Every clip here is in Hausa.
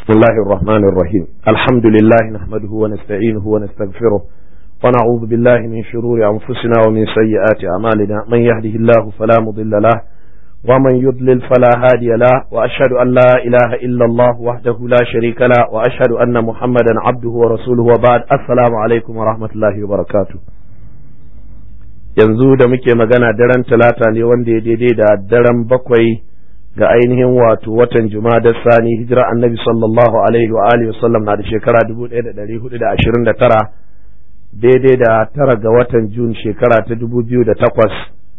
بسم الله الرحمن الرحيم الحمد لله نحمده ونستعينه ونستغفره ونعوذ بالله من شرور أنفسنا ومن سيئات أعمالنا من يهده الله فلا مضل له ومن يضلل فلا هادي له وأشهد أن لا إله إلا الله وحده لا شريك له وأشهد أن محمدا عبده ورسوله وبعد السلام عليكم ورحمة الله وبركاته yanzu da muke magana daren talata ne wanda ya daidai da daren bakwai ga ainihin wato watan da sani hijira annabi sallallahu alaihi wa alihi wasallam na da shekara 1429 daidai da tara ga watan jun shekara ta 2008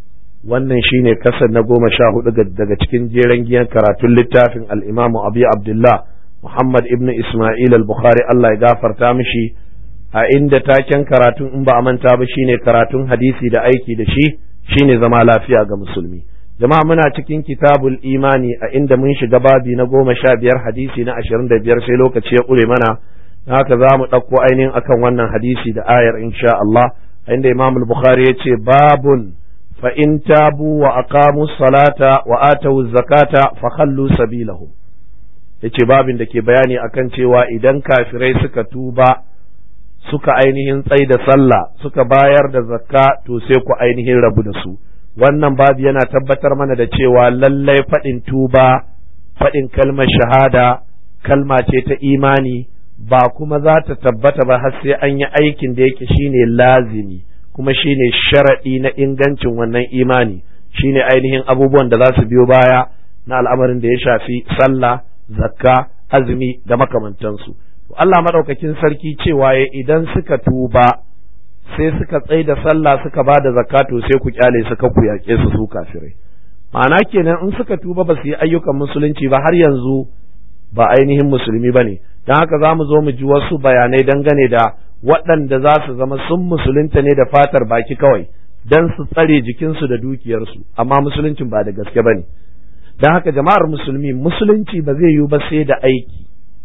wannan shine kasar na goma sha hudu daga cikin jeren giyan karatun littafin al'imamu abu abdullah muhammad ibn isma'il al-bukhari allah ya gafarta mishi a inda taken karatun in ba a manta ba shine karatun hadisi da aiki da shi shine zama lafiya ga musulmi jama'a muna cikin kitabul imani a inda mun shiga babi na goma sha biyar hadisi na ashirin da biyar sai lokaci ya ƙure mana haka za mu ɗauko ainihin akan wannan hadisi da ayar insha Allah a inda imam bukhari ya ce babun fa in tabu wa aqamu salata wa atawu zakata fa khallu sabilahum yace babin da ke bayani akan cewa idan kafirai suka tuba suka ainihin tsai da sallah suka bayar da zakka to sai ku ainihin rabu da su wannan babu yana tabbatar mana da cewa lallai faɗin tuba faɗin kalmar shahada kalma ce ta imani ba kuma za ta tabbata ba har sai an yi aikin da yake shine lazimi kuma shine sharaɗi na ingancin wannan imani shine ainihin abubuwan da za su biyo baya na al'amarin da ya shafi sallah zakka azumi da makamantansu Allah maɗaukakin sarki cewa idan suka tuba sai suka tsai da sallah suka ba da zakato sai ku kyale suka ku yaƙe su su kafirai ma'ana kenan in suka tuba ba su yi ayyukan musulunci ba har yanzu ba ainihin musulmi ba ne don haka za mu zo mu ji wasu bayanai dangane da waɗanda za su zama sun musulunta ne da fatar baki kawai don su tsare jikinsu da dukiyarsu amma musuluncin ba da gaske ba ne don haka jama'ar musulmi musulunci ba zai yiwu ba sai da aiki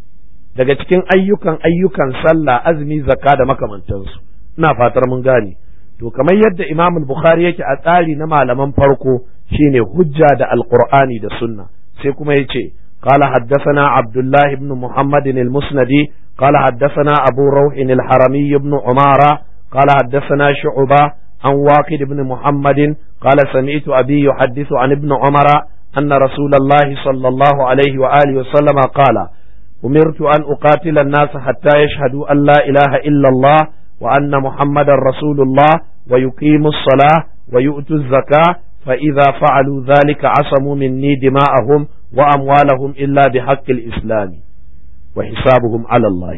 daga cikin ayyukan ayyukan sallah azumi zakka da makamantansu ina fatar mun gane to kamar yadda Imam Bukhari yake a tsari na malaman farko shine hujja da Alqur'ani da Sunna sai kuma yace قال حدثنا عبد الله بن محمد المسندي قال حدثنا أبو روح الحرمي بن عمارة قال حدثنا شعبة عن واقد بن محمد قال سمعت أبي يحدث عن ابن عمر أن رسول الله صلى الله عليه وآله وسلم قال أمرت أن أقاتل الناس حتى يشهدوا أن لا إله إلا الله وأن محمد رسول الله ويقيموا الصلاة ويؤتوا الزكاة فإذا فعلوا ذلك عصموا مني دماءهم وأموالهم إلا بحق الإسلام وحسابهم على الله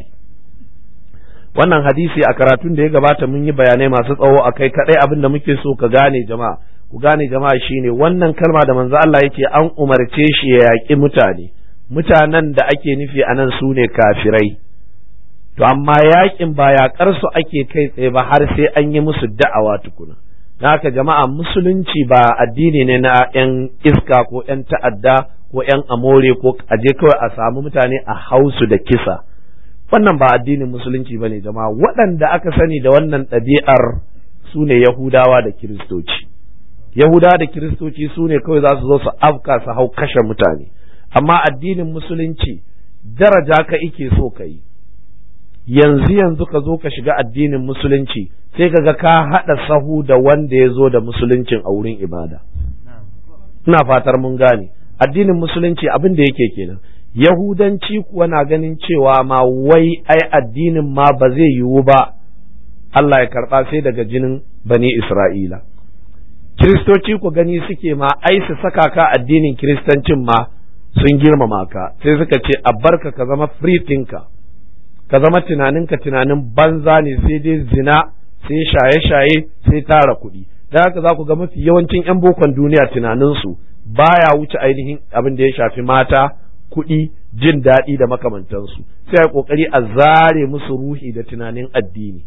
wannan hadisi a karatun da ya gabata mun yi bayanai masu tsawo a kai kaɗai abin da muke so ka gane jama'a ku gane jama'a shine wannan kalma da manzo Allah yake an umarce shi ya yaƙi mutane mutanen da ake nufi a nan su ne kafirai to amma yakin ba yaƙar su ake kai tsaye ba har sai an yi musu da'awa tukuna na haka jama'a musulunci ba addini ne na yan iska ko yan ta'adda ko yan amore ko aje kawai a samu mutane a hausu da kisa wannan ba addinin musulunci ba ne jama'a waɗanda aka sani da wannan ɗabi'ar su ne yahudawa da kiristoci yahudawa da kiristoci su ne kawai za su zo su afka su hau kashe mutane amma addinin musulunci daraja ka ike so ka yi yanzu yanzu ka zo ka shiga addinin musulunci sai ka ga ka haɗa sahu da wanda ya zo da musuluncin a wurin ibada ina fatar mun gane addinin musulunci abin da yake kenan yahudanci kuwa na ganin cewa ma wai ai addinin ma ba zai yiwu ba Allah ya karɓa sai daga jinin bani Isra'ila kiristoci ku gani suke ma ai su saka ka addinin kiristancin ma sun girmama ka sai suka ce a barka ka zama free thinker ka zama tunaninka tunanin banza ne sai dai zina sai shaye-shaye sai tara kuɗi da haka za ku ga mafi yawancin 'yan bokon duniya tunaninsu baya wuce ainihin abin da ya shafi mata kuɗi jin daɗi da makamantansu sai a ƙoƙari a zare musu ruhi da tunanin addini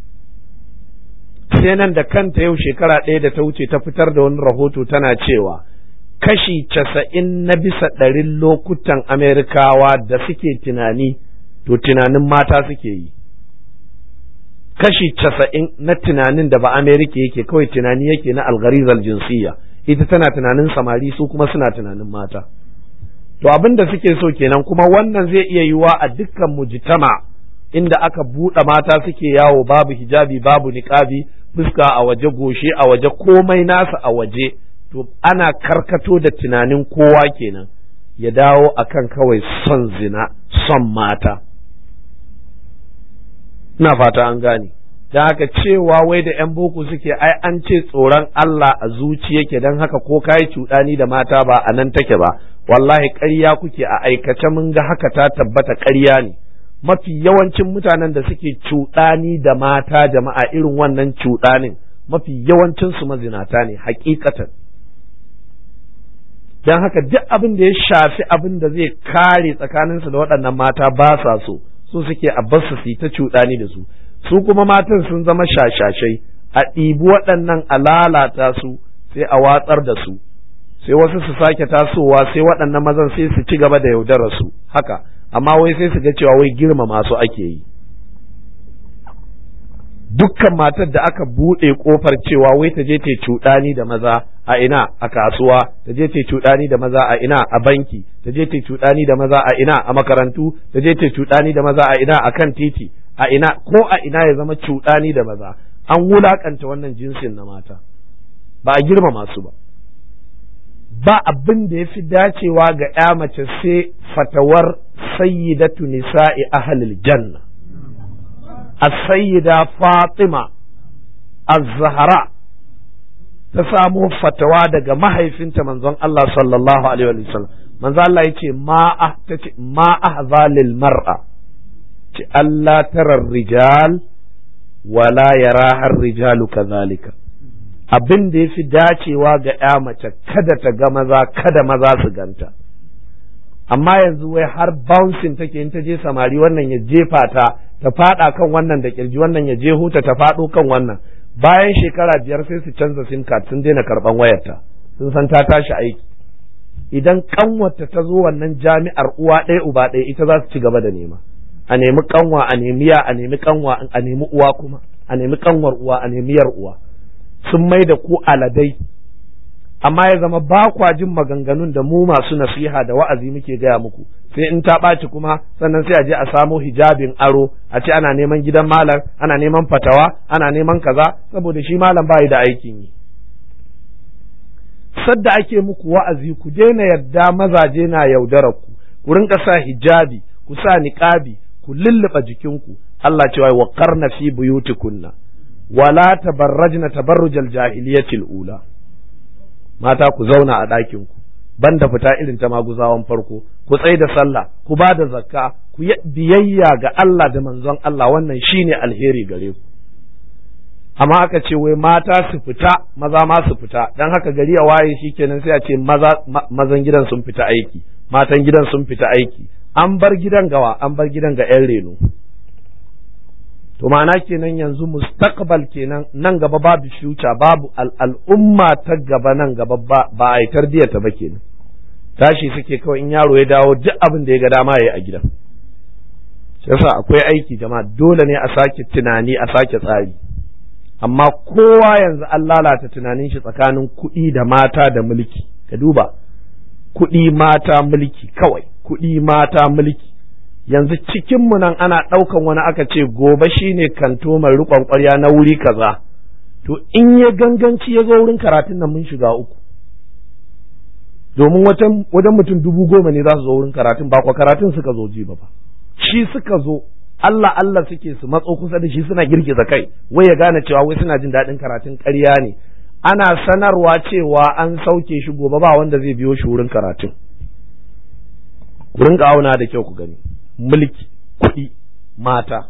sai nan da kanta yau shekara ɗaya da ta wuce ta fitar da wani rahoto tana cewa kashi casa'in na bisa ɗarin lokutan Amerikawa da suke tunani, to tunanin mata suke yi. Kashi casa'in na tunanin da ba Amerika yake kawai tunani yake na algarizal jinsiyya, ita tana tunanin samari su kuma suna tunanin mata. to abin da suke so kenan kuma wannan zai iya yiwa a dukkan mujtama inda aka buɗe mata suke yawo babu hijabi babu niqabi fuska a waje goshi a waje komai nasa a waje to ana karkato da tunanin kowa kenan ya dawo akan kawai son zina son mata ina fata an gane da haka cewa wai da 'yan boko suke ai an ce tsoron Allah a zuci yake don haka ko kayi cuɗani da mata ba a nan take ba wallahi ƙarya kuke a aikace mun ga haka ta tabbata ƙarya ne mafi yawancin mutanen da suke cuɗani da mata jama'a irin wannan cuɗanin mafi yawancin su mazinata ne hakikatan don haka duk abin da ya shafi abin da zai kare tsakaninsu da waɗannan mata ba sa so so suke a basu su yi ta cuɗani da su su kuma matan sun zama shashashai a ɗibi waɗannan a lalata su sai a watsar da su sai wasu su sake tasowa sai waɗannan mazan sai su ci gaba da yaudarar su haka amma wai sai su ga cewa wai girma masu ake yi dukkan matar da aka buɗe ƙofar cewa wai ta je ta cuɗani da maza a ina a kasuwa ta je ta cuɗani da maza a ina a banki ta je ta cuɗani da maza a ina a makarantu ta je ta cuɗani da maza a ina a kan titi a ina ko a ina ya zama cuɗani da maza an wulakanta wannan jinsin na mata ba a girmama su ba ba abin da ya fi dacewa ga ya mace sai fatawar sayyidatu nisa'i ahlil janna as-sayyida fatima az-zahra ta samo fatawa daga mahaifinta manzon Allah sallallahu alaihi wa sallam manzon Allah yace ma tace ma ahzalil mar'a ce Allah tarar rijal wala yara har rijalu kazalika abin da ya fi dacewa ga ya mace kada ta ga maza kada maza su ganta amma yanzu wai har bouncing take in ta je samari wannan ya jefa ta ta fada kan wannan da kirji wannan ya je huta ta fado kan wannan bayan shekara biyar sai su canza sim card sun daina karban wayarta sun san ta tashi aiki idan kanwarta ta zo wannan jami'ar uwa ɗaya uba ɗaya ita za su ci gaba da nema a nemi kanwa a nemi ya a nemi kanwa a nemi uwa kuma a nemi kanwar uwa a nemi yar uwa sun mai da ku aladai amma ya zama ba kwa jin maganganun da mu masu nasiha da wa'azi muke gaya muku sai in ta ɓaci kuma sannan sai a je a samo hijabin aro a ce ana neman gidan malam ana neman fatawa ana neman kaza saboda shi malam bai da aikin yi sadda ake muku wa'azi ku daina yadda mazaje na yaudarar ku ku rinka sa hijabi ku sa niqabi ku lulluɓa jikinku Allah cewa wa qarna fi buyutikunna wala tabarrajna tabarrujal jahiliyatil ula mata ku zauna a ɗakin ku banda fita irin ta maguzawan farko ku tsai da sallah ku ba da zakka ku yi biyayya ga Allah da manzon Allah wannan shine alheri gare ku amma aka ce wai mata su fita maza ma su fita dan haka gari ya waye shikenan sai a ce maza mazan gidan sun fita aiki matan gidan sun fita aiki an bar gidan gawa an bar gidan ga 'yan reno to ma'ana kenan yanzu mustaqbal kenan nan gaba babu future babu al'umma ta gaba nan gaba ba a yi tarbiyyar ta ba kenan tashi suke kawai in yaro ya dawo duk abin da ya ga dama ya yi a gidan yasa akwai aiki jama'a dole ne a sake tunani a sake tsari amma kowa yanzu an lalata tunanin shi tsakanin kuɗi da mata da mulki ka duba kuɗi mata mulki kawai kuɗi mata mulki yanzu cikinmu nan ana ɗaukan wani aka ce gobe shine kanto mai riƙon ƙwarya na wuri kaza to in ya ganganci ya zo wurin karatun nan mun shiga uku domin wajen mutum dubu goma ne za su zo wurin karatun ba kwa karatun suka zo ji ba shi suka zo Allah Allah suke su matso kusa da shi suna girgiza kai wai ya gane cewa wai suna jin daɗin karatun ƙarya ne ana sanarwa cewa an sauke shi gobe ba wanda zai biyo shi wurin karatun ku rinka auna da kyau ku gani mulki kuɗi mata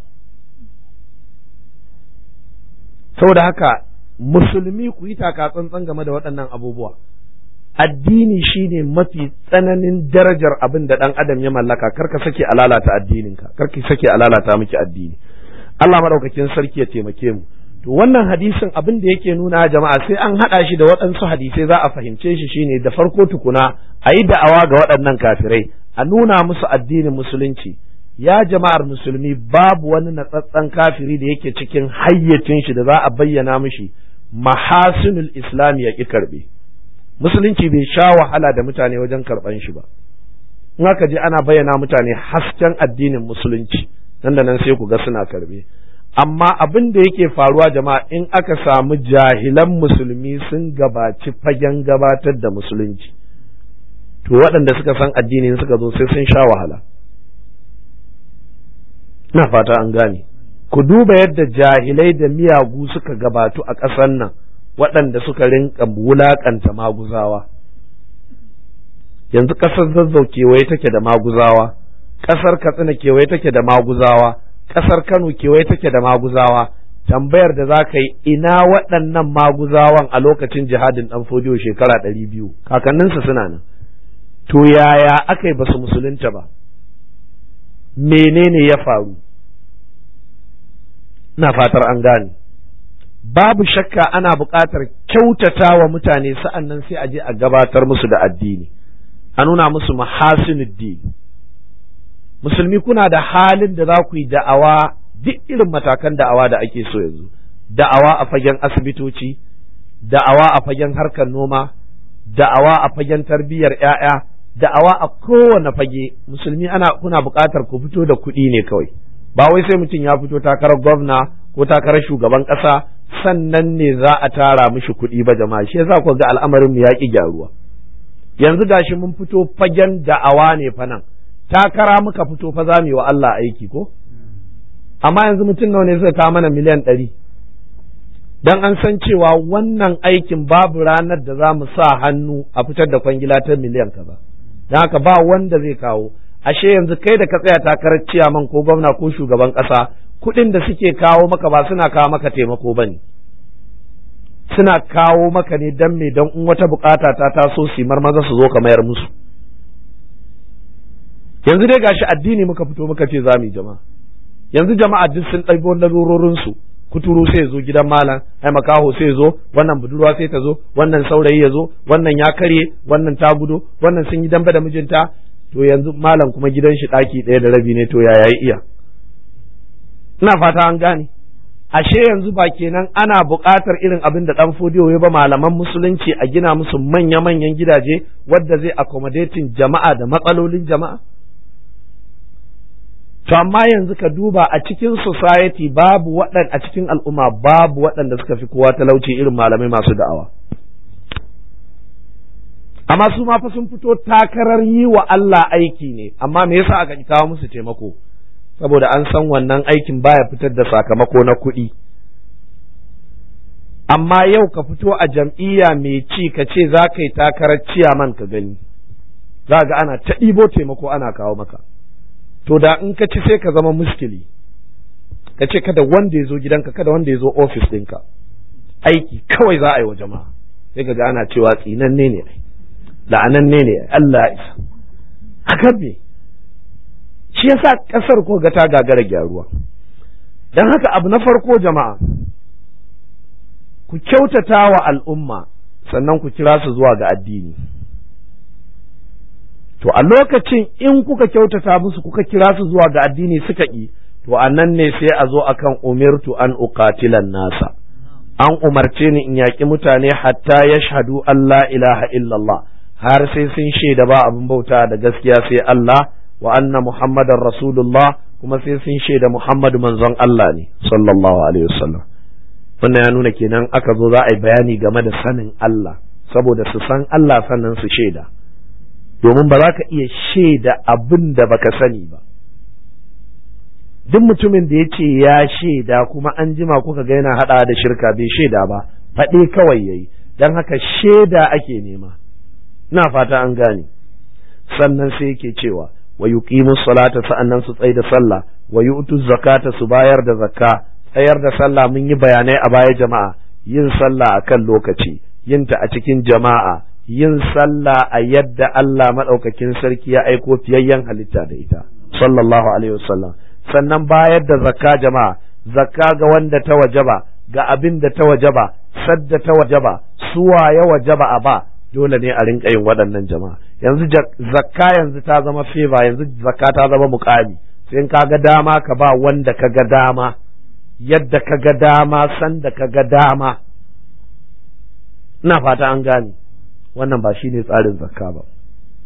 saboda haka musulmi ku yi taka tsantsan game da waɗannan abubuwa addini shine mafi tsananin darajar abin da ɗan adam ya mallaka karka sake a lalata addininka karka sake a lalata miki addini Allah maɗaukakin sarki ya taimake mu to wannan hadisin abin da yake nuna jama'a sai an haɗa shi da waɗansu hadisai za a fahimce shi shine da farko tukuna a yi da'awa ga waɗannan kafirai a nuna musu addinin musulunci ya jama'ar musulmi babu wani natsatsen kafiri da yake cikin hayyacin shi da za a bayyana mishi mahasinul islam ya ƙi karɓe musulunci bai sha wahala da mutane wajen karɓan shi ba in aka je ana bayyana mutane hasken addinin musulunci nan da nan sai ku ga suna karbe amma abin da yake faruwa jama'a in aka samu jahilan musulmi sun gabaci fagen gabatar da musulunci to waɗanda suka san addinin suka zo sai sun sha wahala na fata an gane ku duba yadda jahilai da miyagu suka gabatu a ƙasar nan waɗanda suka rinka wulaƙanta maguzawa yanzu ƙasar zazzau kewaye take da maguzawa ƙasar katsina kewaye take da maguzawa ƙasar kano kewaye take da maguzawa tambayar da za ka yi ina waɗannan maguzawan a lokacin jihadin ɗan fodiyo shekara ɗari biyu kakanninsu suna nan to yaya aka yi basu musulunta ba menene ya faru ina fatar an gane babu shakka ana buƙatar kyautata wa mutane sa'an nan sai a je a gabatar musu da addini a nuna musu mahasinuddin musulmi kuna da halin da za ku yi da'awa duk irin matakan da'awa da ake so yanzu da'awa a fagen asibitoci da'awa a fagen harkar noma da'awa a fagen tarbiyyar 'ya'ya da'awa a kowane fage musulmi ana kuna buƙatar ku fito da kuɗi ne kawai ba wai sai mutum ya fito takarar gwamna ko takarar shugaban ƙasa sannan ne za a tara mishi kuɗi ba jama'a shi yasa ku ga al'amarin mu ya ƙi gyaruwa yanzu gashi mun fito fagen da'awa ne fa nan takara muka fito fa za mu yi wa Allah aiki ko amma yanzu mutum nawa ne suka kawo mana miliyan ɗari dan an san cewa wannan aikin babu ranar da za mu sa hannu a fitar da kwangila ta miliyan kaza don haka ba wanda zai kawo ashe yanzu kai da ka tsaya takarar ciyaman ko gwamna ko shugaban ƙasa kuɗin da suke kawo maka ba suna kawo maka taimako ba ne suna kawo maka ne don me don in wata bukata ta taso su maza su zo ka mayar musu yanzu dai gashi addini muka fito muka ce za mu yi jama'a yanzu jama'a duk sun ɗago lalurorinsu kuturu sai ya zo gidan malam ai makaho sai ya zo wannan budurwa sai ta zo wannan saurayi ya zo wannan ya karye wannan ta gudo wannan sun yi dambe da mijinta to yanzu malam kuma gidan shi ɗaki ɗaya da rabi ne to ya yayi iya ina fata an gane ashe yanzu ba kenan ana buƙatar irin abin da ɗan fodiyo ya ba malaman musulunci a gina musu manya-manyan gidaje wadda zai accommodating jama'a da matsalolin jama'a to amma yanzu ka duba a cikin society babu waɗan a cikin al'umma babu waɗanda suka fi kowa talauci irin malamai masu da'awa amma su ma fa sun fito takarar yi wa Allah aiki ne amma me yasa aka kawo musu taimako saboda an san wannan aikin baya fitar da sakamako na kuɗi amma yau ka fito a jam'iyya mai ci ka ce za ka yi takarar ciyaman ka gani za ga ana ta ɗibo taimako ana kawo maka to da in ka ci sai ka zama muskili ka ce kada wanda ya zo gidanka kada wanda ya zo ofis ɗinka aiki kawai za a yi wa jama'a sai ka ga ana cewa tsinanne ne la'ananne ne Allah ya isa a me shi yasa ƙasar ko ga ta gagara gyaruwa don haka abu na farko jama'a ku kyautata wa al'umma sannan ku kira su zuwa ga addini to a lokacin in kuka kyautata musu kuka kira su zuwa ga addini suka ƙi to a nan ne sai a zo akan umirtu an uqatilan nasa an umarce ni in yaƙi mutane hatta yashhadu an la ilaha illallah har sai sun shaida ba abin bauta da gaskiya sai Allah wa anna muhammadar rasulullah kuma sai sun shaida muhammadu manzon Allah ne sallallahu alaihi wasallam wannan ya nuna kenan aka zo za a yi bayani game da sanin Allah saboda su san Allah sannan su shaida domin ba za ka iya shaida abin da baka sani ba duk mutumin da ya ce ya shaida kuma an jima kuka ga yana haɗa da shirka bai shaida ba faɗe kawai yayi don haka shaida ake nema ina fata an gane sannan sai yake cewa wa yuqimu salata sa'annan su tsai da sallah wa yu'tu zakata su bayar da zakka tsayar da sallah mun yi bayanai a baya jama'a yin sallah akan lokaci yinta a cikin jama'a yin sallah a yadda Allah maɗaukakin sarki ya aiko fiyayyen halitta da ita sallallahu alaihi wasallam sannan bayar da zakka jama'a zakka ga wanda ta wajaba ga abin da ta wajaba sadda ta wajaba suwa ya wajaba a ba dole ne a rinka yin waɗannan jama'a yanzu zakka yanzu ta zama feva yanzu zakka ta zama muƙami sai in ka ga dama ka ba wanda ka ga dama yadda ka ga dama sanda ka ga dama ina fata an gane wannan ba shi ne tsarin zakka ba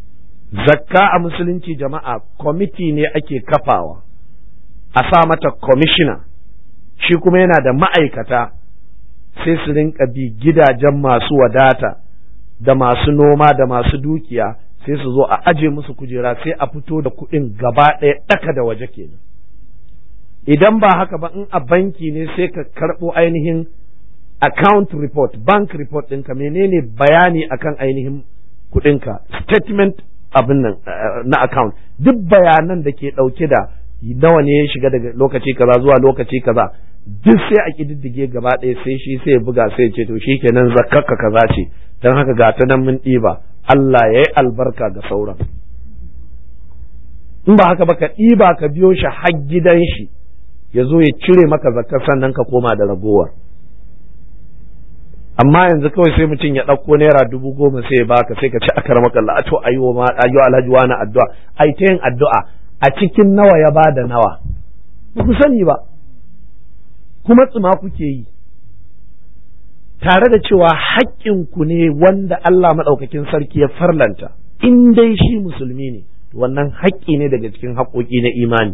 zakka a musulunci jama'a kwamiti ne ake kafawa a sa mata kwamishina shi kuma yana da ma'aikata sai su rinka bi gidajen masu wadata da masu noma da masu dukiya sai su zo a aje musu kujera sai a fito da kuɗin gaba ɗaya ɗaka da waje kenan idan ba haka ba in a banki ne sai ka karɓo ainihin account report bank report ɗinka menene bayani akan ainihin kuɗinka statement abin nan na account duk bayanan da ke ɗauke da nawa ne ya shiga daga lokaci kaza zuwa lokaci kaza duk sai a kididdige gaba ɗaya sai shi sai ya buga sai ya ce to shi kenan zakkarka kaza ce don haka ga ta nan mun ɗiba Allah ya yi albarka ga sauran in ba haka ba ka ɗiba ka biyo shi har gidan shi ya zo ya cire maka zakkar sannan ka koma da ragowar amma yanzu kawai sai mutum ya ɗauko naira dubu goma sai ya baka sai ka ci a karama kalla to ayo ma ayo alhaji wani addu'a ai ta yin addu'a a cikin nawa ya bada nawa ba ku sani ba kuma tsima kuke yi tare da cewa haƙƙinku ne wanda Allah maɗaukakin sarki ya farlanta in dai shi musulmi ne wannan haƙƙi ne daga cikin haƙƙoƙi na imani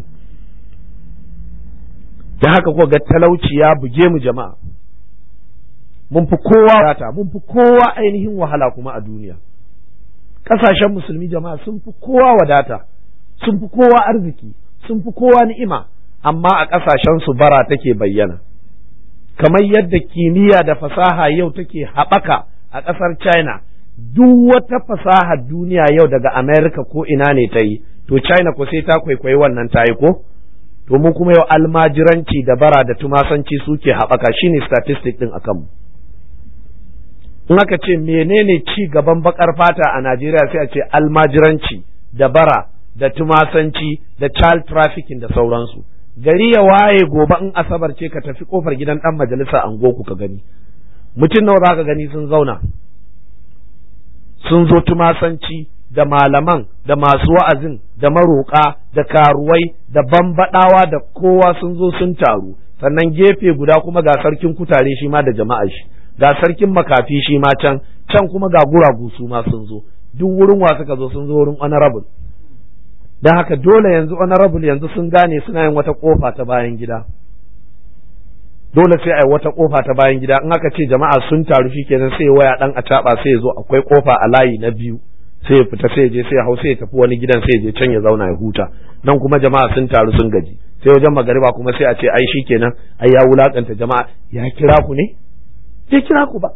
da haka ko ga talauci ya buge mu jama'a mun fi kowa wadata mun fi kowa ainihin wahala kuma a duniya ƙasashen musulmi jama'a sun fi kowa wadata sun fi kowa arziki sun fi kowa ni'ima amma a ƙasashen su bara take bayyana kamar yadda kimiyya da fasaha yau take haɓaka a ƙasar china duk wata fasahar duniya yau daga america ko ina ne ta yi to china ko sai ta kwaikwayi wannan ta yi ko to mu kuma yau almajiranci da bara da tumasanci suke haɓaka shine statistic ɗin akan mu in aka ce menene ci gaban bakar fata a Najeriya sai a ce almajiranci da bara da tumasanci da child trafficking da sauransu gari ya waye gobe in asabar ce ka tafi kofar gidan dan majalisa an ku ka gani mutum nawa zaka gani sun zauna sun zo tumasanci da malaman da masu wa'azin da maroƙa da karuwai da bambaɗawa da kowa sun zo sun taru sannan gefe guda kuma ga sarkin kutare shi ma da jama'a shi ga sarkin makafi shi ma can can kuma ga guragu su ma sun zo duk wurin wa suka zo sun zo wurin honorable don haka dole yanzu honorable yanzu sun gane suna yin wata kofa ta bayan gida dole sai a yi wata kofa ta bayan gida in aka ce jama'a sun taru shi kenan sai waya dan a taba sai ya zo akwai kofa a layi na biyu sai ya fita sai ya je sai ya hau sai ya tafi wani gidan sai ya je can ya zauna ya huta nan kuma jama'a sun taru sun gaji sai wajen magariba kuma sai a ce ai shi kenan ai ya wulakanta jama'a ya kira ku ne bai kira ku ba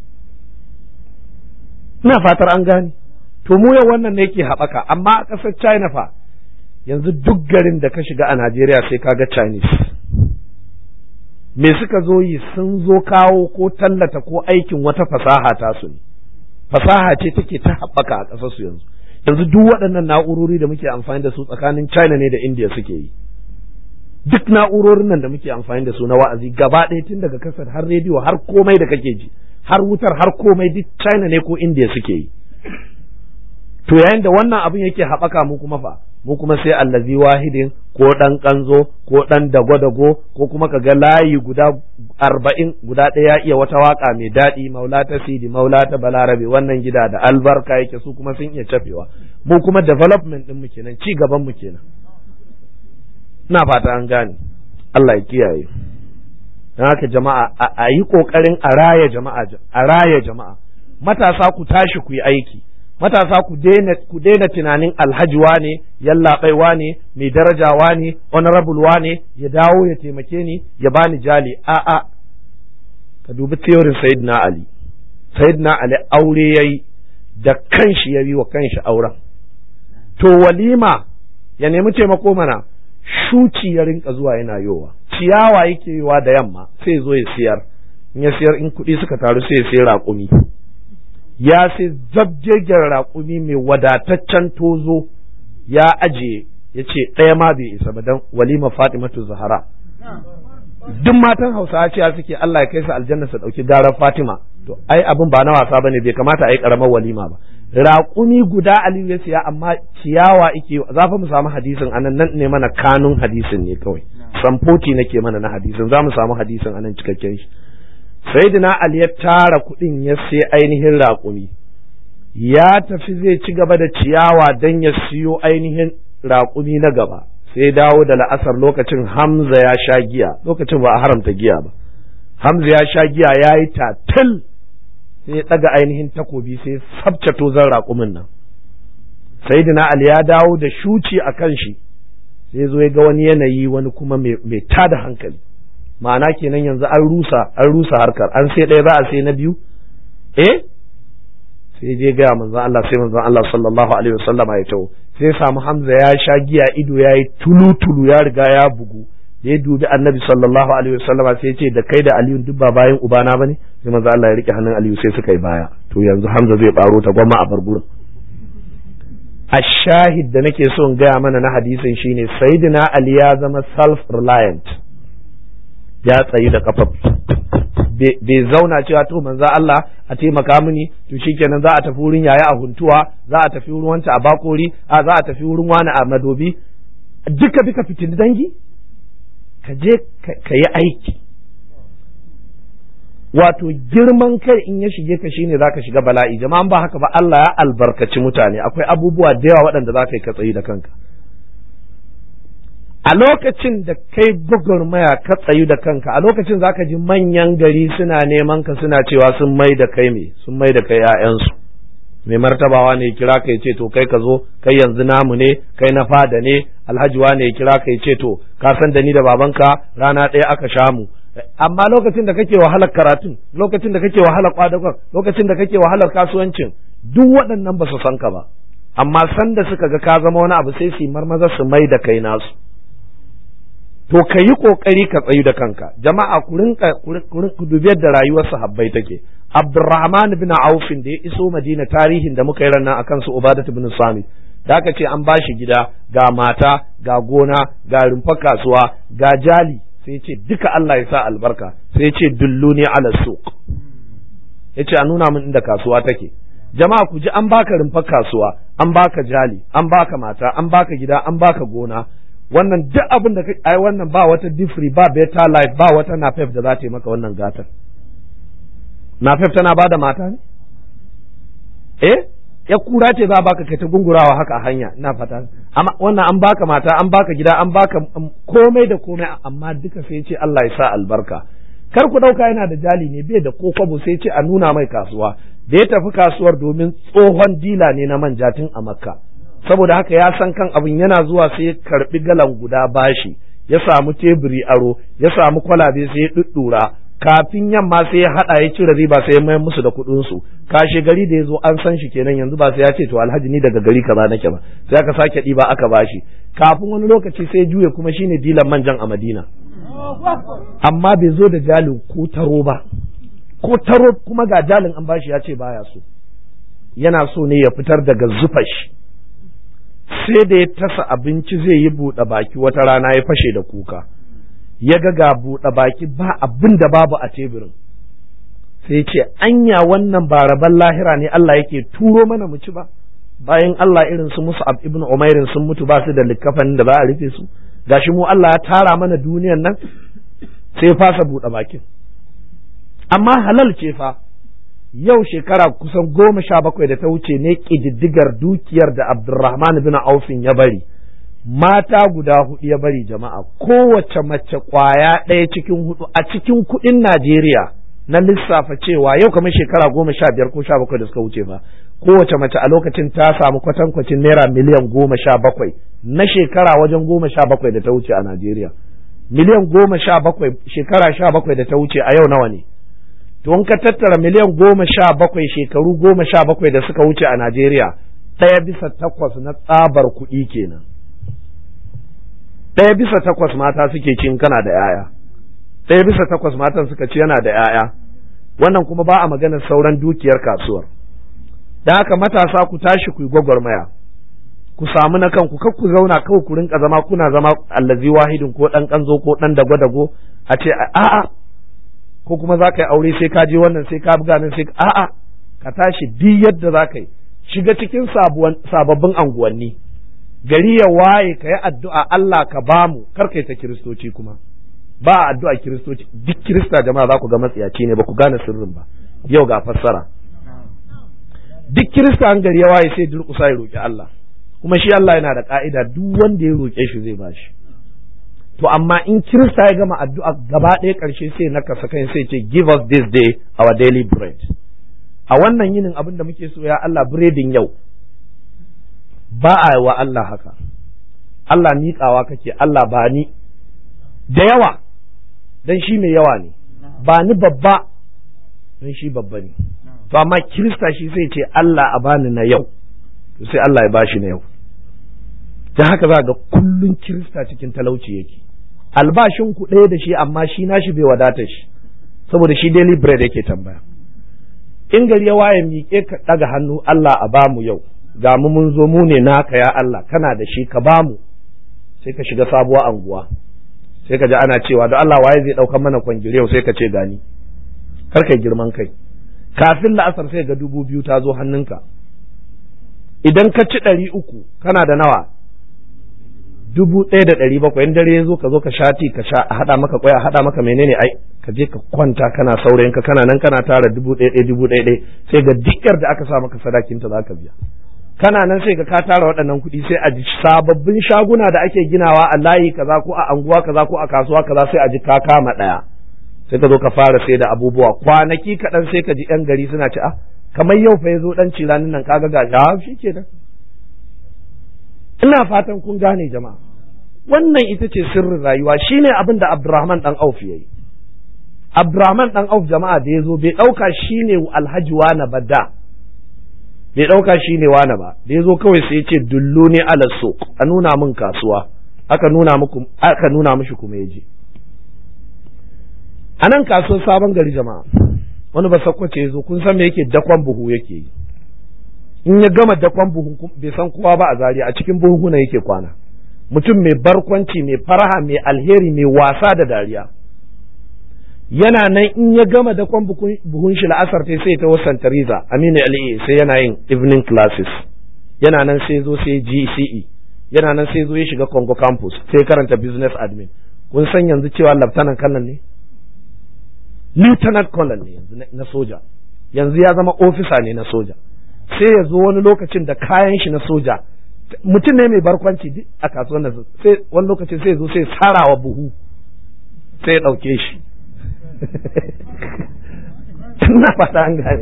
ina fatar an gane to mu yau wannan ne yake haɓaka amma a ƙasar china fa yanzu duk garin da ka shiga a najeriya sai ka ga chinese me suka zo yi sun zo kawo ko tallata ko aikin wata fasaha tasu ne fasaha ce take ta haɓaka a ƙasar su yanzu yanzu duk waɗannan na'urori da muke amfani da su tsakanin china ne da india suke yi duk na'urorin nan da muke amfani da su na wa'azi gaba ɗaya tun daga kasar har rediyo har komai da kake ji har wutar har komai duk China ne ko India suke yi to yayin da wannan abin yake haɓaka mu kuma fa mu kuma sai allazi wahidin ko ɗan ƙanzo ko ɗan dago-dago ko kuma ka ga layi guda arba'in guda ɗaya ya iya wata waka mai daɗi maula ta sidi maula ta balarabe wannan gida da albarka yake su kuma sun iya cafewa mu kuma development ɗin mu kenan ci gaban mu kenan ina fata an gane Allah ya kiyaye don haka jama'a a yi ƙoƙarin a raya jama'a a raya jama'a matasa ku tashi ku yi aiki matasa ku daina ku daina tunanin alhajiwa ne yallaɓaiwa ne mai darajawa ne honorable ne ya dawo ya taimake ni ya bani jali a'a ka dubi theorin sayyidina ali sayyidina ali aure yayi da kanshi ya yi wa kanshi auren to walima ya nemi taimako mana shuci ya rinka zuwa yana yowa ciyawa yake yiwa da yamma sai zo ya siyar in ya siyar in kuɗi suka taru sai ya sai raƙumi ya sai zabjegen raƙumi mai wadataccen tozo ya ajiye ya ce ɗaya ma bai isa ba don walima fatimatu zahara duk matan hausawa cewa suke Allah ya kai su aljanna su ɗauki garar fatima to ai abin ba na wasa bane bai kamata a yi ƙaramar walima ba raƙumi guda aliyu ya siya amma ciyawa ike za fa mu samu hadisin anan nan ne mana kanun hadisin ne kawai samfoti nake mana na hadisin za mu samu hadisin anan cikakken shi sayyidina ali ya tara kuɗin ya sai ainihin raƙumi ya tafi zai ci gaba da ciyawa don ya siyo ainihin raƙumi na gaba sai dawo da la'asar lokacin hamza ya sha giya lokacin ba a haramta giya ba hamza ya sha giya ya yi tatil sai ya ɗaga ainihin takobi sai sabce tozan raƙumin nan sayyidina ali ya dawo da shuci a kan shi sai zo ya ga wani yanayi wani kuma mai tada hankali ma'ana kenan yanzu an rusa an rusa harkar an sai ɗaya za a sai na biyu eh sai je gaya manzon Allah sai manzon Allah sallallahu alaihi wasallama ya tawo sai samu Hamza ya sha giya ido ya yi tulu tulu ya riga ya bugu da ya dubi annabi sallallahu alaihi wasallama sai ya ce da kai da Aliyu duk ba bayan ubana bane sai manzon Allah ya rike hannun Aliyu sai suka yi baya to yanzu Hamza zai baro ta gwamma a bar gurin ashahid da nake so in gaya mana na hadisin shine sayyidina Ali ya zama self reliant ya tsayi da kafa bai zauna cewa to manzo Allah a taimaka mini to shikenan za a tafi wurin yaya a huntuwa za a tafi wurin wanta a bakori a za a tafi wurin wani a madobi duka duka fitin dangi ka je ka yi aiki wato girman kai in ya shige ka shine zaka shiga bala'i jama'an ba haka ba Allah ya albarkaci mutane akwai abubuwa da yawa waɗanda za ka yi ka tsayi da kanka a lokacin da kai gwagwarmaya ka tsayu da kanka a lokacin zaka ji manyan gari suna neman ka suna cewa sun mai da kai me sun mai da kai ƴaƴansu mai martabawa ne kira ka ce to kai ka zo kai yanzu namu ne kai na fada ne alhaji ne ya kira ka ce to ka san da ni da babanka rana ɗaya aka sha mu amma lokacin da kake wahalar karatun lokacin da kake wahalar kwadagon lokacin da kake wahalar kasuwancin duk waɗannan ba su san ka ba amma sanda suka ga ka zama wani abu sai su yi marmaza su mai da kai nasu to ka yi kokari ka tsayu da kanka jama'a ku rinka ku dubi yadda rayuwar sahabbai take Abdurrahman bin Auf da ya iso Madina tarihin da muka yi ranar akan su Ubadat bin Sami da aka ce an bashi gida ga mata ga gona ga rumfar kasuwa ga jali sai ce duka Allah ya sa albarka sai ce dulluni ala suq yace a nuna min inda kasuwa take jama'a ku ji an baka rumfar kasuwa an baka jali an baka mata an baka gida an baka gona wannan duk abin da ai wannan ba wata different ba better life ba wata nafef da za ta yi maka wannan gatar nafef tana bada mata ne eh ya kura ce za a baka kai ta gungurawa haka a hanya ina fata amma wannan an baka mata an baka gida an baka komai da komai amma duka sai ce Allah ya sa albarka kar ku dauka yana da jali ne bai da kokwabo sai ce a nuna mai kasuwa da ya tafi kasuwar domin tsohon dila ne na manja tun a makka saboda haka ya san kan abin yana zuwa sai ya karbi galan guda bashi ya samu teburi aro ya samu kwalabe sai ya duddura kafin yamma sai ya hada ya cire riba sai ya mayar musu da kuɗin su kashe gari da ya zo an san shi kenan yanzu ba sai ya ce to alhaji ni daga gari kaza nake ba sai aka sake ɗiba aka bashi kafin wani lokaci sai juye kuma shine dilan manjan a Madina amma bai zo da jalin ko taro ba ko taro kuma ga jalin an bashi ya ce baya so yana so ne ya fitar daga zufa shi sai da ya tasa abinci zai yi buɗe baki wata rana ya fashe da kuka ya ga ga buɗe baki ba abin da babu a teburin sai ce anya wannan ba rabon lahira ne Allah yake turo mana mu ci ba bayan Allah irin su musu ibn umairin sun mutu ba su da likkafanin da za a rufe su gashi mu Allah ya tara mana duniyan nan sai fasa buɗe bakin amma halal ce fa yau shekara kusan goma sha bakwai da ta wuce ne ƙididdigar dukiyar da Abdulrahman bin Aufin ya bari mata guda hudu ya bari jama'a kowace mace kwaya ɗaya cikin hudu a cikin kuɗin Najeriya na lissafa cewa yau kamar shekara goma sha biyar ko sha bakwai da suka wuce ba kowace mace a lokacin ta samu kwatankwacin naira miliyan goma sha bakwai na shekara wajen goma sha bakwai da ta wuce a Najeriya miliyan goma sha bakwai shekara sha bakwai da ta wuce a yau nawa ne to in ka tattara miliyan goma sha bakwai shekaru goma sha bakwai da suka wuce a Najeriya ɗaya bisa takwas na tsabar kuɗi kenan ɗaya bisa takwas mata suke cin kana da ‘ya'ya ɗaya bisa takwas matan suka ci yana da ‘ya'ya wannan kuma ba a maganar sauran dukiyar kasuwar da haka matasa ku tashi ku yi gwagwarmaya ku samu na kanku kar ku zauna kawai ku rinka zama kuna zama allazi wahidin ko ɗan ƙanzo ko ɗan dago-dago a ce a'a ko kuma za ka yi aure sai ka je wannan sai ka buga nan sai ka a'a ka tashi duk yadda za ka yi shiga cikin sababbin anguwanni gari ya waye ka yi addu'a Allah ka bamu kar kai ta kiristoci kuma ba addu'a kiristoci duk kirista jama'a za ku ga matsiyaci ne ba ku gane sirrin ba yau ga fassara duk kirista an gari ya waye sai durƙusa ya roƙi Allah kuma shi Allah yana da ka'ida duk wanda ya roƙe shi zai bashi to amma in kirista ya gama addu'a gaba ɗaya ƙarshe sai na kasa kai sai ce give us this day our daily bread a wannan yinin abin da muke so ya Allah biredin yau ba a wa Allah haka Allah miƙawa kake Allah ba ni da yawa dan shi mai yawa ne ba ni babba dan shi babba ne to amma kirista shi sai ce Allah a bani na yau to sai Allah ya bashi na yau ta haka za ga kullun kirista cikin talauci yake albashin ku ɗaya da shi amma shi nashi bai wadata shi saboda shi daily bread yake tambaya in gari ya waye miƙe ka ɗaga hannu Allah a bamu yau ga mu mun zo mu ne naka ya Allah kana da shi ka bamu sai ka shiga sabuwar anguwa sai ka ji ana cewa da Allah waye zai ɗaukar mana kwangire yau sai ka ce gani kar kai girman kai kafin la'asar sai ga dubu biyu ta zo hannunka idan ka ci ɗari uku kana da nawa dubu ɗaya da ɗari bakwai in dare ya zo ka zo ka shati ka sha a haɗa maka kwai a haɗa maka menene ai ka je ka kwanta kana saurayin ka kana nan kana tara dubu ɗaya ɗaya dubu ɗaya ɗaya sai ga dikkar da aka sa maka sadakinta za ka biya kana nan sai ka ka tara waɗannan kuɗi sai a ji sababbin shaguna da ake ginawa a layi kaza ko a anguwa kaza ko a kasuwa kaza sai a ji ka kama ɗaya sai ka zo ka fara sai da abubuwa kwanaki kaɗan sai ka ji yan gari suna ci a kamar yau fa ya zo ɗan cilanin nan kaga ga ya shi kenan ina fatan kun gane jama'a wannan ita ce sirrin rayuwa shine abin da Abdurrahman dan Auf yayi Abdurrahman dan Auf jama'a da ya zo bai ɗauka shine Alhaji Wana ba da bai ɗauka shine Wana ba da ya zo kawai sai ya ce dullu ne ala suq a nuna min kasuwa aka nuna muku aka nuna mishi kuma ya je a nan kasuwar sabon gari jama'a wani ba sakwace ya zo kun san me yake dakon buhu yake yi in ya gama dakon buhu bai san kowa ba a zariya a cikin buhuna yake kwana mutum mai barkwanci mai faraha mai alheri mai wasa da dariya yana nan in ya gama dakon buhun shi la'asar ta sai ta wasan tariza aminu ali sai yana yin evening classes yana nan sai zo sai gce yana nan sai zo ya shiga congo campus sai karanta business admin kun san yanzu cewa laftanan kannan ne lieutenant colonel ne yanzu na soja yanzu ya zama ofisa ne na soja sai ya zo wani lokacin da kayan shi na soja mutum ne mai barkwanci duk a kasuwan da sai wani lokacin sai ya zo sai sarawa buhu sai ya ɗauke shi na fata an gane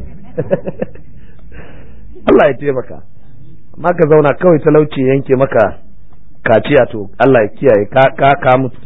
Allah ya taimaka amma ka zauna kawai talauci yanke maka kaciya to Allah ya kiyaye ka ka ka mutu